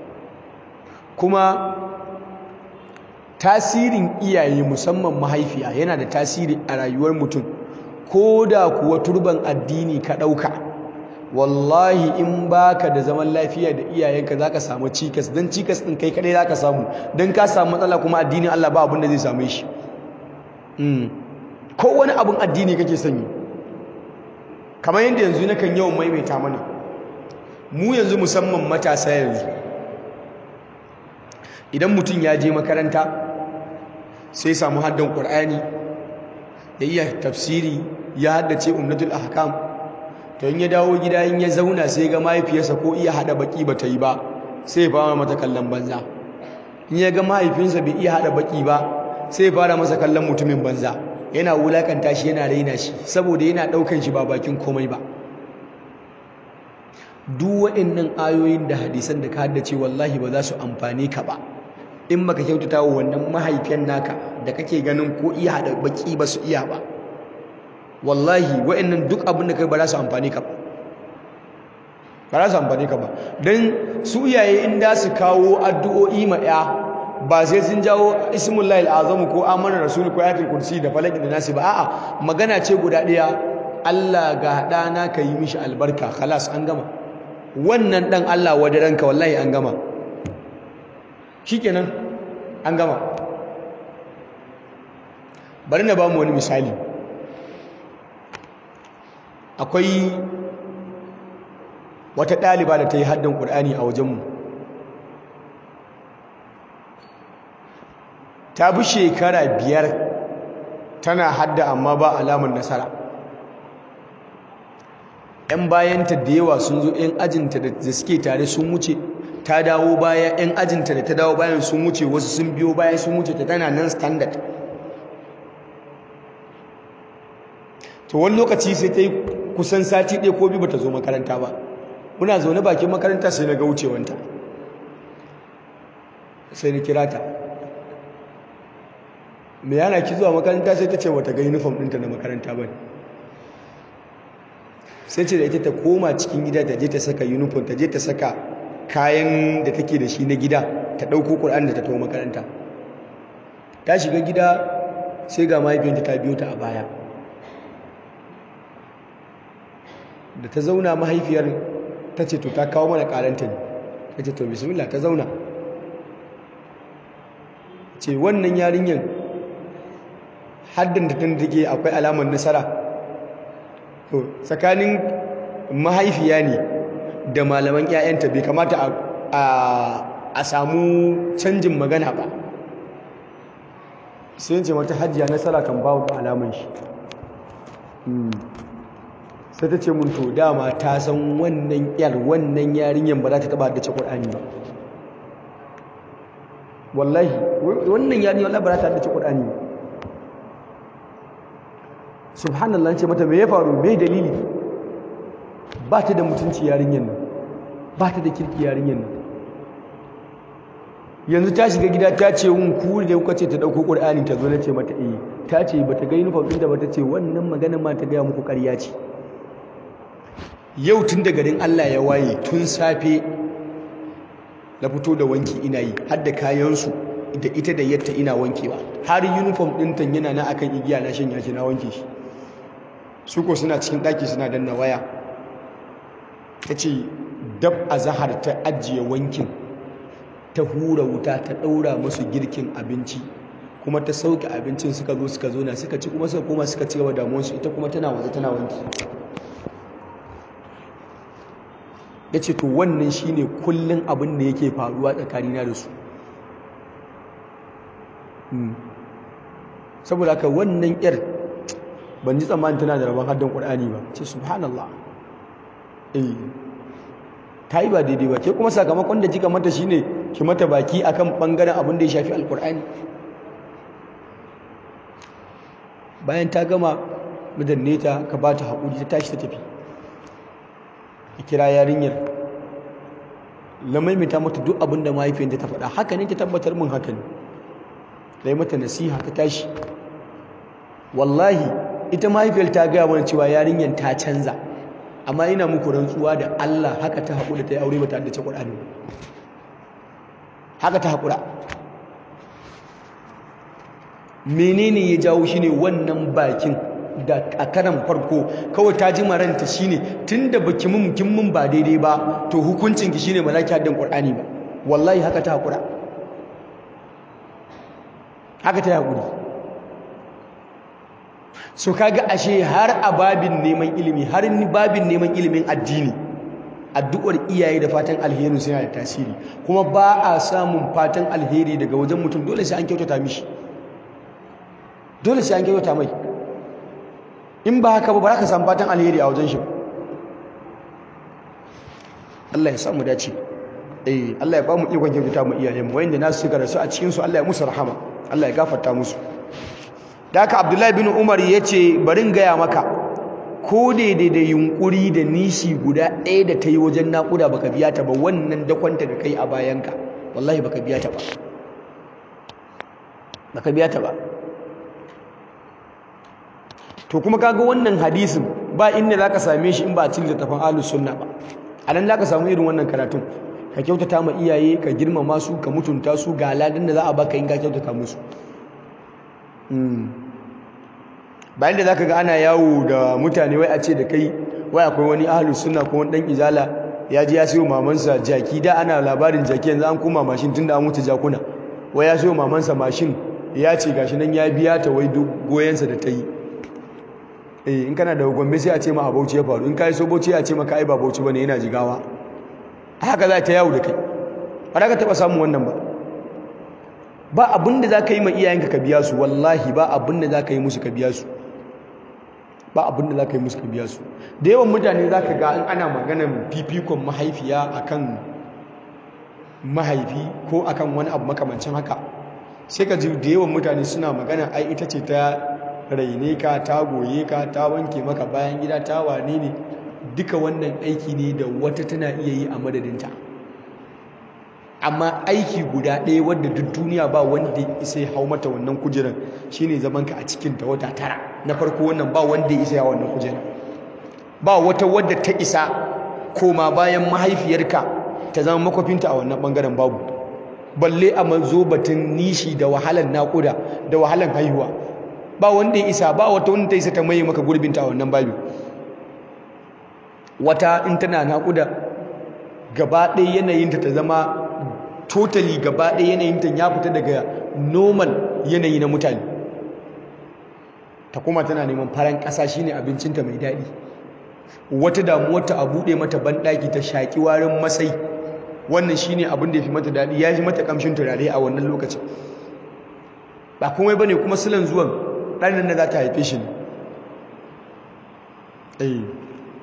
kuma tasirin iyaye musamman mahaifiya yana da tasiri a rayuwar mutum ko da kuwa turban addini ka ɗauka wallahi in baka da zaman lafiya da iyayenka zaka samu cikas don cikas ɗin kai kaɗai zaka samu don ka samu matsala kuma addinin Allah ba abin da zai same shi ko wani abin addini kake sanyi kamar yadda yanzu nakan yawan maimaita mana mu yanzu musamman matasa yanzu idan mutum ya je makaranta sai samu haddan ƙur'ani ya iya tafsiri ya haddace umnatul ahkam to in ya dawo gida in ya zauna sai ga mahaifiyarsa ko iya hada baki ba ta yi ba sai ya fara mata kallon banza in ya ga mahaifinsa bai iya hada baki ba sai ya fara masa kallon mutumin banza yana wulakanta shi yana raina shi saboda yana daukan shi ba bakin komai ba duk waɗannan ayoyin da hadisan da ka haddace wallahi ba za su amfane ka ba in baka kyautata wa wannan mahaifiyan naka da kake ganin ko iya hada baki ba su iya ba wallahi waɗannan duk abin da kai ba za su amfane ka ba ba za su amfane ka ba don su iyaye in da su kawo addu'o'i ma ya ba sai sun jawo ismullahi al'azamu ko amana rasul ko ayatul kursi da falaki da nasi ba a'a magana ce guda ɗaya Allah ga ɗana ka yi mishi albarka khalas an gama wannan ɗan Allah wadaranka wallahi an gama shikenan an gama bari na ba mu wani misali akwai wata ɗaliba da ta yi haddan ƙur'ani a wajenmu ta bi shekara biyar tana hadda amma ba alamar nasara ‘yan bayanta da yawa sun zo ‘yan ajinta da suke tare sun wuce ta dawo baya ‘yan ajinta da ta dawo bayan sun wuce wasu sun biyo bayan sun wuce ta tana nan standard to wani lokaci sai ta yi kusan sati ɗaya ko biyu ba ta zo makaranta ba muna zaune bakin makaranta sai na ga wucewanta sai na kira ta me yana ki zuwa makaranta sai ta ce wata ga uniform ɗinta na makaranta ba sai ce da ita ta koma cikin gida ta je ta saka uniform ta je ta saka kayan da take da shi na gida ta ɗauko ƙur'an da ta tawo makaranta ta shiga gida sai ga mahaifiyarta ta biyo ta a baya da ta zauna mahaifiyar ta ce to ta kawo mana karanta ne ta ce to bismillah ta zauna ce wannan yarinyar haddin da tun take akwai alamar nasara to tsakanin mahaifiya ne da malaman 'ya'yanta bai kamata a samu canjin magana ba sai ce mata hajjiya nasara kan bawo da alaman shi sai ta ce mun to dama ta san wannan yar wannan yarinyar ba za ta taba haddace Qur'ani ba wallahi wannan yarinyar wallahi ba za ta haddace Qur'ani ba subhanallah ce mata me ya faru me dalili ba ta da mutunci yarinyar nan ba ta da kirki yarinyar nan yanzu ta shiga gida ta ce wun ku da kuka ce ta dauko qur'ani ta zo na ce mata eh ta ce bata ga uniform din da bata ce wannan magana ma ta gaya muku ƙarya ce yau tun da garin Allah ya waye tun safe na fito da wanki ina yi har da kayan su da ita da yatta ina wankewa har uniform din tan yana na akan igiya na shanya shi na wanke shi su ko suna cikin daki suna danna waya tace dab azhar ta ajiye wankin ta hura wuta ta ɗaura musu girkin abinci kuma ta sauke abincin suka zo suka zo na suka ci kuma suka koma suka ci gaba damuwarsu ita kuma tana waje tana wanki ya ce to wannan shine kullum abin da yake faruwa tsakanina da su saboda haka wannan yar ban ji tsammanin tana da rabon haddan ƙur'ani ba ce subhanallah eh ta yi ba daidai ba ke kuma sakamakon da kika mata shine ki mata baki akan bangaren abin da ya shafi alkur'ani bayan ta gama madanne ta ka ba ta haƙuri ta tashi ta tafi a kira yarinyar lamaimita mata duk abin da mahaifiyarta ta faɗa haka ne ta tabbatar min haka ne da yi mata nasiha ta tashi wallahi ita mahaifiyar ta gaya mana cewa yarinyar ta canza amma ina muku rantsuwa da Allah haka ta haƙura ta yi aure ba ta haddace Qur'ani haka ta haƙura menene ya jawo shine wannan bakin da a karan farko kawai ta ji maranta shine tunda baki mun kin mun ba daidai ba to hukuncin ki shine ba za ki haddan Qur'ani ba wallahi haka ta haƙura haka ta haƙuri so kaga ashe har a babin neman ilimi har ni babin neman ilimin addini addu'ar iyaye da fatan alheri suna da tasiri kuma ba a samun fatan alheri daga wajen mutum dole sai an kyautata mishi dole sai an kyautata mai in ba haka ba ba za ka samu fatan alheri a wajen shi Allah ya sa mu dace eh Allah ya ba mu ikon kyautata mu iyayen mu wanda nasu suka rasu a cikin su Allah ya musu rahama Allah ya gafarta musu da haka abdullahi bin umar ya ce barin gaya maka ko daidai da yunkuri da nishi guda ɗaya da ta yi wajen naƙuda baka biya ta ba wannan dakwanta da kai a bayanka wallahi baka biya ta ba baka biya ta ba to kuma kaga wannan hadisin ba inda zaka same shi in ba a cikin littafin ahlus sunna ba a nan zaka samu irin wannan karatun ka kyautata ma iyaye ka girmama su ka mutunta su ga ladan da za a baka in ka kyautata musu bayan da zaka ga ana yawo da mutane wai a ce da kai wai akwai wani ahlus sunna ko wani dan izala ya ji ya sayo mamansa jaki da ana labarin jaki yanzu an koma mashin tunda an mutu jakuna wai ya sayo mamansa mashin ya ce gashi nan ya biya ta wai duk goyensa da ta yi eh in kana da gombe sai a ce ma a bauchi ya faru in kai so bauchi a ce maka ai ba bauchi bane yana jigawa haka za ta yawo da kai ba za ka taba samun wannan ba ba abin da za ka yi ma iyayenka ka biya su wallahi ba abin da za ka yi musu ka biya su ba abin da za ka yi musu ka biya su da yawan mutane za ka ga an ana maganar fifikon mahaifiya akan mahaifi ko akan wani abu makamancin haka sai ka ji da yawan mutane suna magana ai ita ce ta raine ka ta goye ka ta wanke maka bayan gida ta wane ne duka wannan aiki ne da wata tana iya yi a madadinta amma aiki guda ɗaya wadda duk duniya ba wanda isa ya hau mata wannan kujerar shine zaman ka a cikin ta wata tara na farko wannan ba wanda ya isa ya wannan kujerar ba wata wadda ta isa koma bayan mahaifiyarka ta zama makwafinta a wannan bangaren babu balle a manzo batun nishi da wahalar naƙuda da wahalar haihuwa ba wanda ya isa ba wata wanda ta isa ta maye maka gurbinta a wannan babu wata in tana naƙuda gaba ɗaya yanayinta ta zama totally gaba ɗaya yanayinta ya fita daga normal yanayi na mutane ta kuma tana neman faran ƙasa shine abincinta mai daɗi wata damuwarta a buɗe mata banɗaki ta shaƙi warin masai wannan shine abin da ya fi mata daɗi ya fi mata ƙamshin turare a wannan lokacin ba komai bane kuma silan zuwan ɗanin da za ta haife shi ne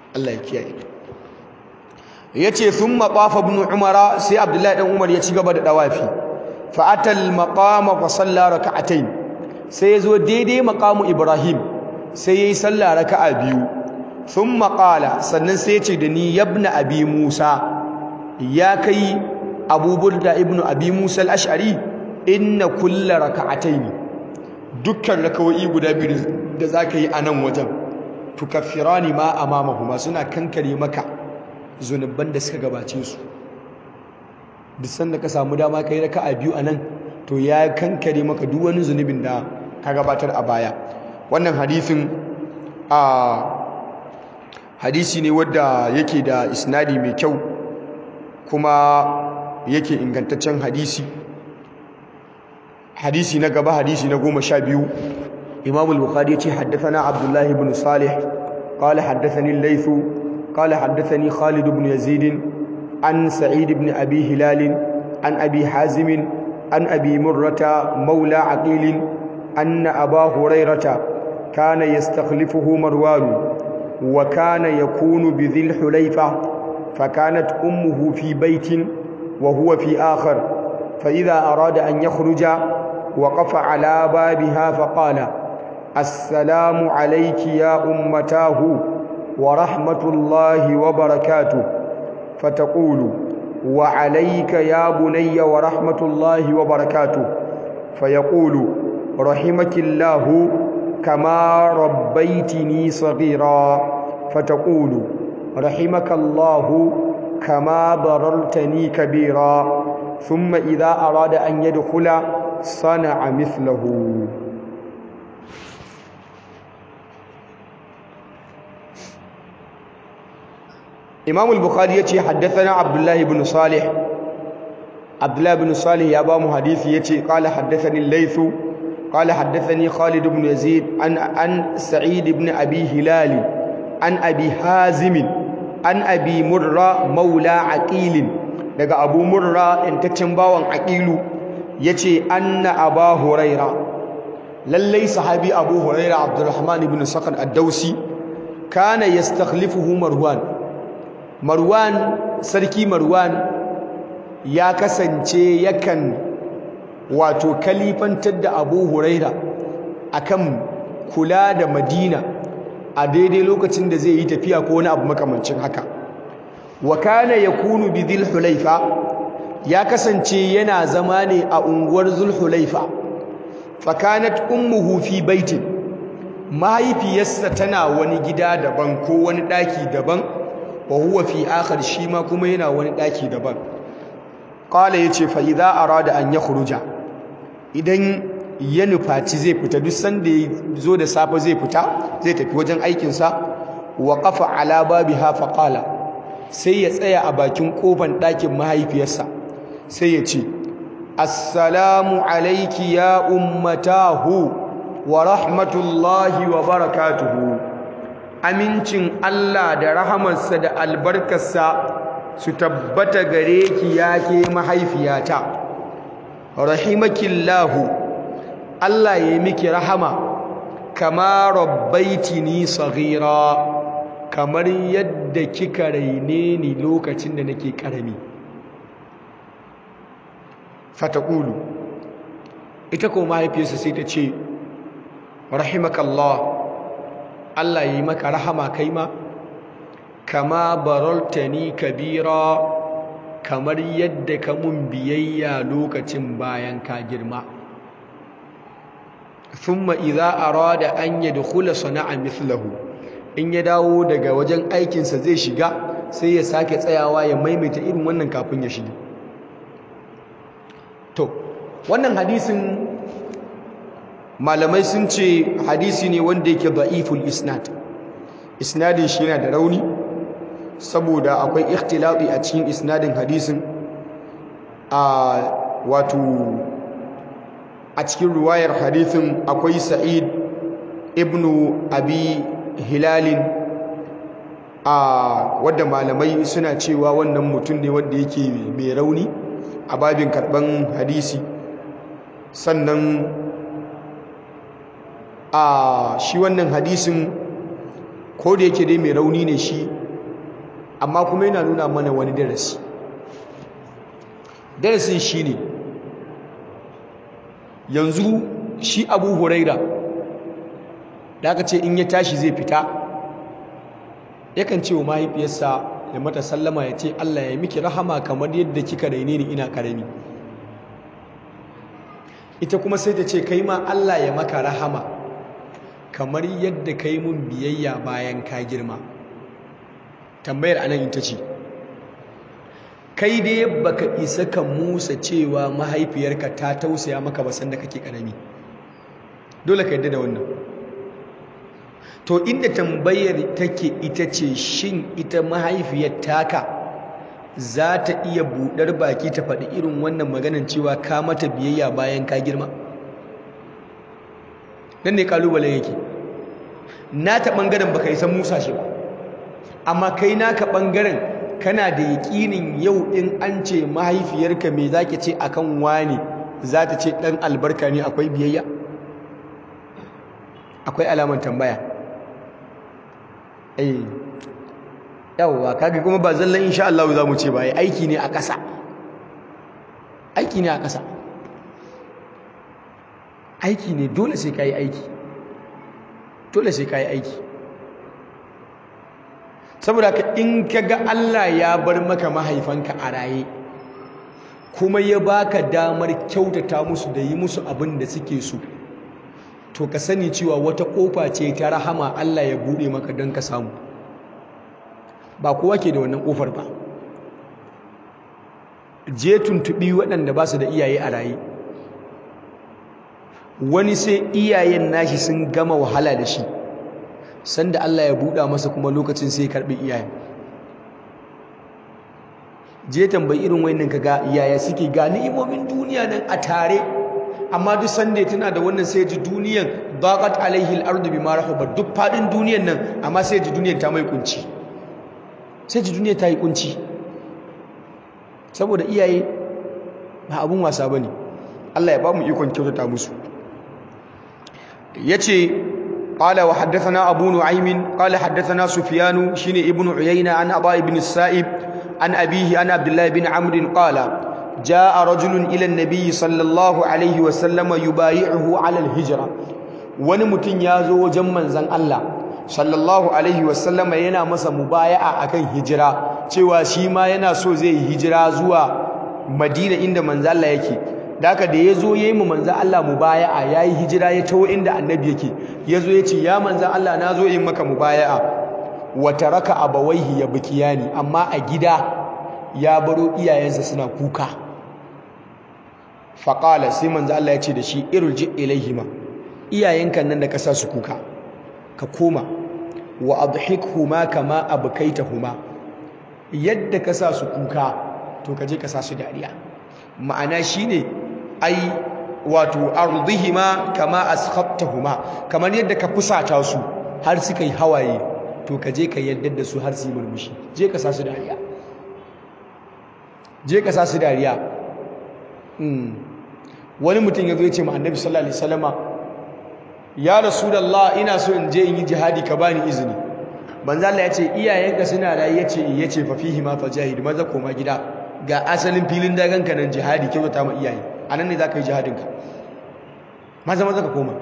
Allah ya kiyaye yace thumma qafa ibn umara sai abdullahi dan umar ya ci gaba da dawafi fa atal maqama fa salla rak'atayn sai yazo daidai maqamu ibrahim sai yayi sallah raka'a biyu thumma qala sannan sai ya ce da ni yabna abi musa ya kai abu burda ibnu abi musa al-ash'ari inna kulla raka'atayn dukkan rakawai guda biyu da zaka yi a nan wajen tukaffirani ma amamahuma suna kankare maka zunuban da suka gabace su duk sanda ka samu dama kai raka'a biyu a nan to ya kankare maka duk wani zunubin da ka gabatar a baya wannan hadisin a hadisi ne wadda yake da isnadi mai kyau kuma yake ingantaccen hadisi hadisi na gaba hadisi na goma sha biyu imam al-bukhari yace haddathana abdullahi ibn salih qala haddathani al-layth qala haddathani khalid ibn yazid an sa'id ibn abi hilal an abi hazim an abi murrata mawla aqil anna aba hurairata kana yastakhlifuhu marwan wa kana yakunu bi dhil hulayfa فكانت أمه في بيت وهو في آخر فإذا أراد أن يخرج وقف على بابها فقال السلام عليك يا أمتاه ورحمة الله وبركاته فتقول وعليك يا بني ورحمة الله وبركاته فيقول رحمك الله كما ربيتني صغيرا فتقول رحمك الله كما ضررتني كبيرا ثم إذا أراد أن يدخل صنع مثله إمام البخاري يتي حدثنا عبد الله بن صالح عبد الله بن صالح يا بام حديث يتي قال حدثني الليث قال حدثني خالد بن يزيد عن عن سعيد بن أبي هلال عن أبي حازم عن أبي مرة مولى عقيل daga Abu Murra intaccen bawan Aqilu yace anna Aba Huraira lallai sahabi Abu Huraira Abdurrahman ibn Sakhar ad-Dausi kana yastakhlifuhu Marwan Marwan sarki Marwan ya kasance yakan wato kalifantar da Abu Huraira akan kula da Madina a daidai lokacin da zai yi tafiya ko wani abu makamancin haka wa kana yakunu bi dhil hulaifa ya kasance yana zama ne a unguwar dhul hulaifa fa kanat ummuhu fi baitin mahaifiyarsa tana wani gida daban ko wani daki daban wa huwa fi akhar shi ma kuma yana wani daki daban qala yace fa idza arada an yakhruja idan ya nufaci zai fita duk sanda ya zo da safe zai fita zai tafi wajen aikinsa wa qafa ala babiha fa qala sai ya tsaya a bakin kofan ɗakin mahaifiyarsa sai ya ce assalamu alayki ya ummatahu wa rahmatullahi wa barakatuhu amincin Allah da rahamarsa da albarkarsa su tabbata gare ki yake mahaifiyata rahimakillahu Allah ya yi miki rahama kama rabbaitini saghira kamar yadda kika raine ni lokacin da nake karami fataqulu ita ko mahaifiyarsa sai ta ce rahimakallah Allah ya yi maka rahama kai ma kama barartani kabira kamar yadda ka mun biyayya lokacin bayan ka girma thumma idza arada an yadkhula sana'a mithlahu in ya dawo daga wajen aikinsa zai shiga sai ya sake tsayawa ya maimaita irin wannan kafin ya shige to wannan hadisin malamai sun ce hadisi ne wanda yake da'iful isnad isnadin shi yana da rauni saboda akwai ikhtilafi a cikin isnadin hadisin a wato a cikin ruwayar hadisin akwai sa'id ibnu abi hilalin a wadda malamai suna cewa wannan mutum ne wanda yake mai rauni a babin karban hadisi sannan a shi wannan hadisin ko da yake dai mai rauni ne shi amma kuma yana nuna mana wani darasi darasin shi ne yanzu shi abu huraira da aka ce in ya tashi zai fita yakan ce wa mahaifiyarsa ya mata sallama ya ce Allah ya miki rahama kamar yadda kika raine ni ina karami ita kuma sai ta ce kai ma Allah ya maka rahama kamar yadda kai mun biyayya bayan ka girma tambayar anan ita ce kai dai baka isa ka musa cewa mahaifiyarka ta tausaya maka ba sanda kake karami dole ka yadda da wannan to inda tambayar take ita ce shin ita mahaifiyar taka za ta iya buɗar baki ta faɗi irin wannan maganan cewa ka mata biyayya bayan ka girma nan ne kalubalen yake nata ɓangaren baka isa musa shi ba amma kai naka ɓangaren kana da yaƙinin yau in an ce mahaifiyarka me za ki ce akan wani za ta ce ɗan albarka ne akwai biyayya akwai alaman tambaya eh yawwa kaga kuma ba zallan insha Allah za mu ce ba aiki ne a ƙasa aiki ne a ƙasa aiki ne dole sai ka yi aiki dole sai ka yi aiki saboda ka in ka ga Allah ya bar maka mahaifanka a raye kuma ya baka damar kyautata musu da yi musu abin da suke so to ka sani cewa wata kofa ce ta rahama Allah ya bude maka don ka samu ba kowa ke da wannan kofar ba je tuntubi waɗanda ba su da iyaye a raye wani sai iyayen nashi sun gama wahala da shi sanda Allah ya buɗa masa kuma lokacin sai karɓi iyayen je tambayi irin wayannan kaga yaya suke ga ni'imomin duniya nan a tare amma duk sanda tana da wannan sai ji duniyan daqat alaihi al-ardu bima rahabat duk fadin duniyan nan amma sai ji duniyan ta mai kunci sai ji duniya ta yi kunci saboda iyaye ba abun wasa bane Allah ya ba mu ikon kyautata musu yace qala wa haddathana abu nu'aym qala haddathana sufyan shine ibnu uyayna an aba ibn sa'ib an abihi an abdullah ibn amr qala جاء رجل إلى النبي صلى الله عليه وسلم يبايعه على الهجرة wani mutum ya zo wajen manzon Allah sallallahu alaihi wasallama yana masa mubaya'a akan hijira cewa shi ma yana so zai yi hijira zuwa Madina inda manzon Allah yake daka da yazo yayi mu manzon Allah mubaya'a yayi hijira ya tawo inda annabi yake yazo yace ya manzon Allah nazo yin maka mubaya'a wa taraka abawaihi yabkiyani amma a gida ya baro iyayensa suna kuka faƙala sai manzo Allah ya ce da shi irji ilaihima iyayenka nan da ka sa su kuka ka koma wa adhikhuma kama abkaitahuma yadda ka sa su kuka to ka je ka sa su dariya ma'ana shine ai wato ardihima kama askhattahuma kamar yadda ka fusata su har suka yi hawaye to ka je ka yadda da su har su yi murmushi je ka sa su dariya je ka sa su dariya wani mutum ya zo ya ce ma annabi sallallahu alaihi wasallama ya rasulullah ina so in je in yi jihadi ka bani izini banza Allah ya ce iyayenka suna rayi ya ce ya ce fa fihi ma fajahid maza koma gida ga asalin filin dagan ka nan jihadi kyautata ma iyaye anan ne zaka yi jihadin ka maza maza ka koma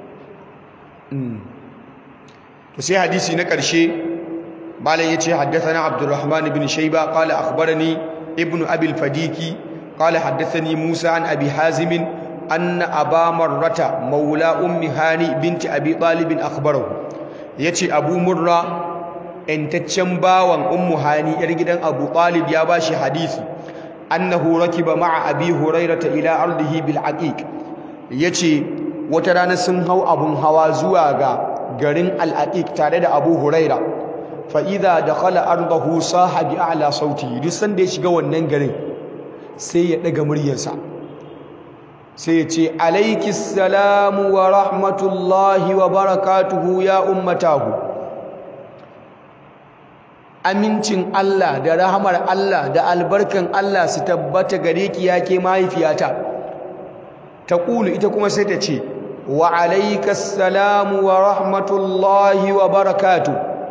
to sai hadisi na karshe malam yace haddathana abdurrahman ibn shayba qala akhbarani ibnu abil fadiki قال حدثني موسى عن أبي حازم أن أبا مرة مولى أم هاني بنت أبي طالب أخبره يتي أبو مرة إن تتشنبا وان أم هاني يرجدن أبو طالب يا باشي حديثي أنه ركب مع أبي هريرة إلى أرضه بالعقيق يتي وترانا سنهو أبو هوازواغا garin al'aqiq tare da Abu Huraira fa idza dakhala ardahu saha bi a'la sauti duk sanda ya shiga wannan garin sai ya ɗaga muryarsa sai ya ce alaiki salamu wa rahmatullahi wa barakatuhu ya ummatahu amincin Allah da rahamar Allah da albarkan Allah su tabbata gare ki yake mahaifiyata ta ƙulu ita kuma sai ta ce wa alaika salamu wa rahmatullahi wa barakatuhu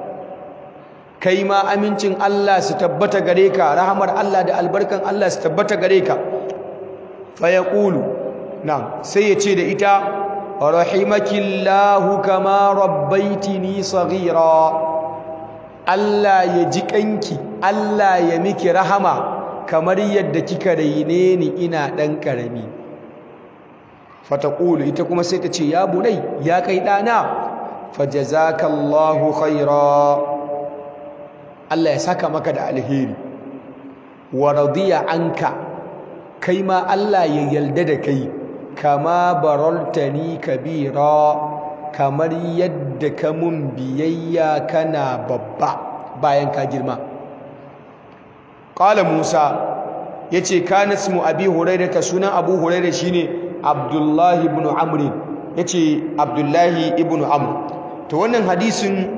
kai ma amincin Allah su tabbata gare ka rahamar Allah da albarkan Allah su tabbata gare ka fa yaqulu na'am sai ya ce da ita rahimakillahu kama rabbaitini saghira Allah ya ji kanki Allah ya miki rahama kamar yadda kika raine ni ina dan karami fataqulu ita kuma sai ta ce ya bunai ya kai dana fajazakallahu khaira Allah ya saka maka da alheri wa radiya anka kai ma Allah ya yalda da kai kama baraltani kabira kamar yadda ka mun biyayya kana babba bayan ka girma qala musa yace kana ismu abi hurairah sunan abu hurairah shine abdullahi ibn amr yace abdullahi ibn amr to wannan hadisin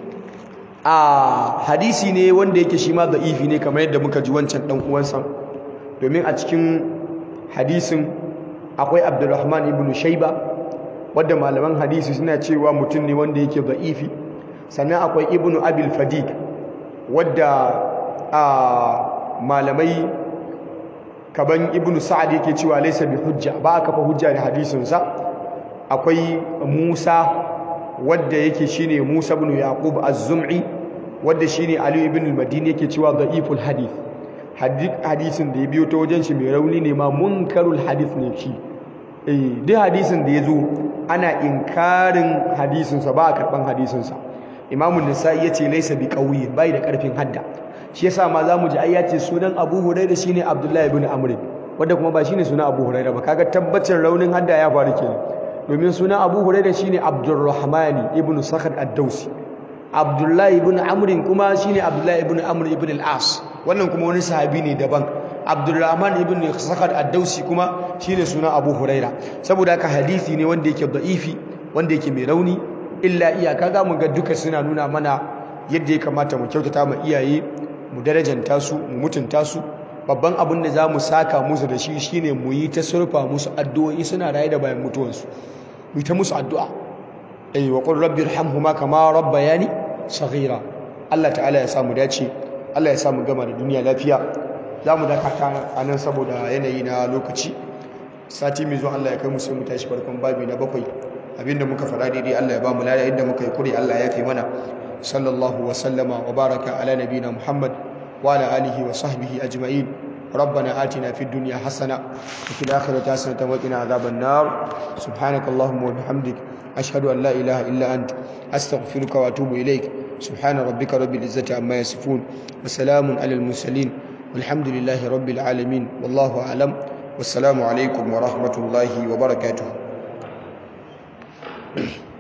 a hadisi ne wanda yake shi ma da'ifi ne kamar yadda muka ji wancan dan uwansa domin a cikin hadisin akwai abdurrahman ibn shaiba wadda malaman hadisi suna cewa mutum ne wanda yake da'ifi sannan akwai ibn abil fadiq wadda a malamai kaban ibn sa'ad yake cewa laysa bi hujja ba aka fa hujja da hadisinsa akwai musa wadda yake shine musa ibn yaqub az-zum'i wadda shine ali ibn al-madini yake cewa da'iful hadith hadisin da ya biyo ta wajen shi mai rauni ne ma munkarul hadith ne shi eh duk hadisin da ya zo ana inkarin hadisinsa ba a karban hadisinsa imamu nisa'i ya ce laisa bi ƙauye bai da ƙarfin hadda shi yasa ma za mu ji ai ya ce sunan abu huraira shine abdullahi ibn amr wanda kuma ba shine sunan abu huraira ba kaga tabbacin raunin hadda ya faru kenan domin sunan abu huraira shine abdurrahmani ibn sakhar ad-dausi abdullahi ibn amr kuma shine abdullahi ibn amr ibn al-as wannan kuma wani sahabi ne daban abdurrahman ibn sakhar ad-dausi kuma shine suna abu huraira saboda haka hadisi ne wanda yake da'ifi wanda yake mai rauni illa iyaka za mu ga duka suna nuna mana yadda ya kamata mu kyautata ma iyaye mu darajanta su mu mutunta su babban abin da za mu saka musu da shi shine mu yi ta surfa musu addu'o'i suna raye da bayan mutuwansu mu yi ta musu addu'a eh wa qul rabbi irhamhuma kama rabbayani saghira Allah ta'ala ya samu dace Allah ya samu gama da duniya lafiya za mu dakata a nan saboda yanayi na lokaci sati mai zuwa Allah ya kai mu sai mu tashi farkon babi na bakwai abinda muka fara daidai Allah ya ba mu lada inda muka yi kure Allah ya fi mana sallallahu wa sallama wa baraka ala nabina Muhammad wa ala alihi wa sahbihi ajma'in ربنا آتنا في الدنيا حسنة وفي الآخرة حسنة وقنا عذاب النار سبحانك اللهم وبحمدك أشهد أن لا إله إلا أنت أستغفرك وأتوب إليك سبحان ربك رب العزة عما يصفون وسلام على المرسلين والحمد لله رب العالمين والله أعلم والسلام عليكم ورحمة الله وبركاته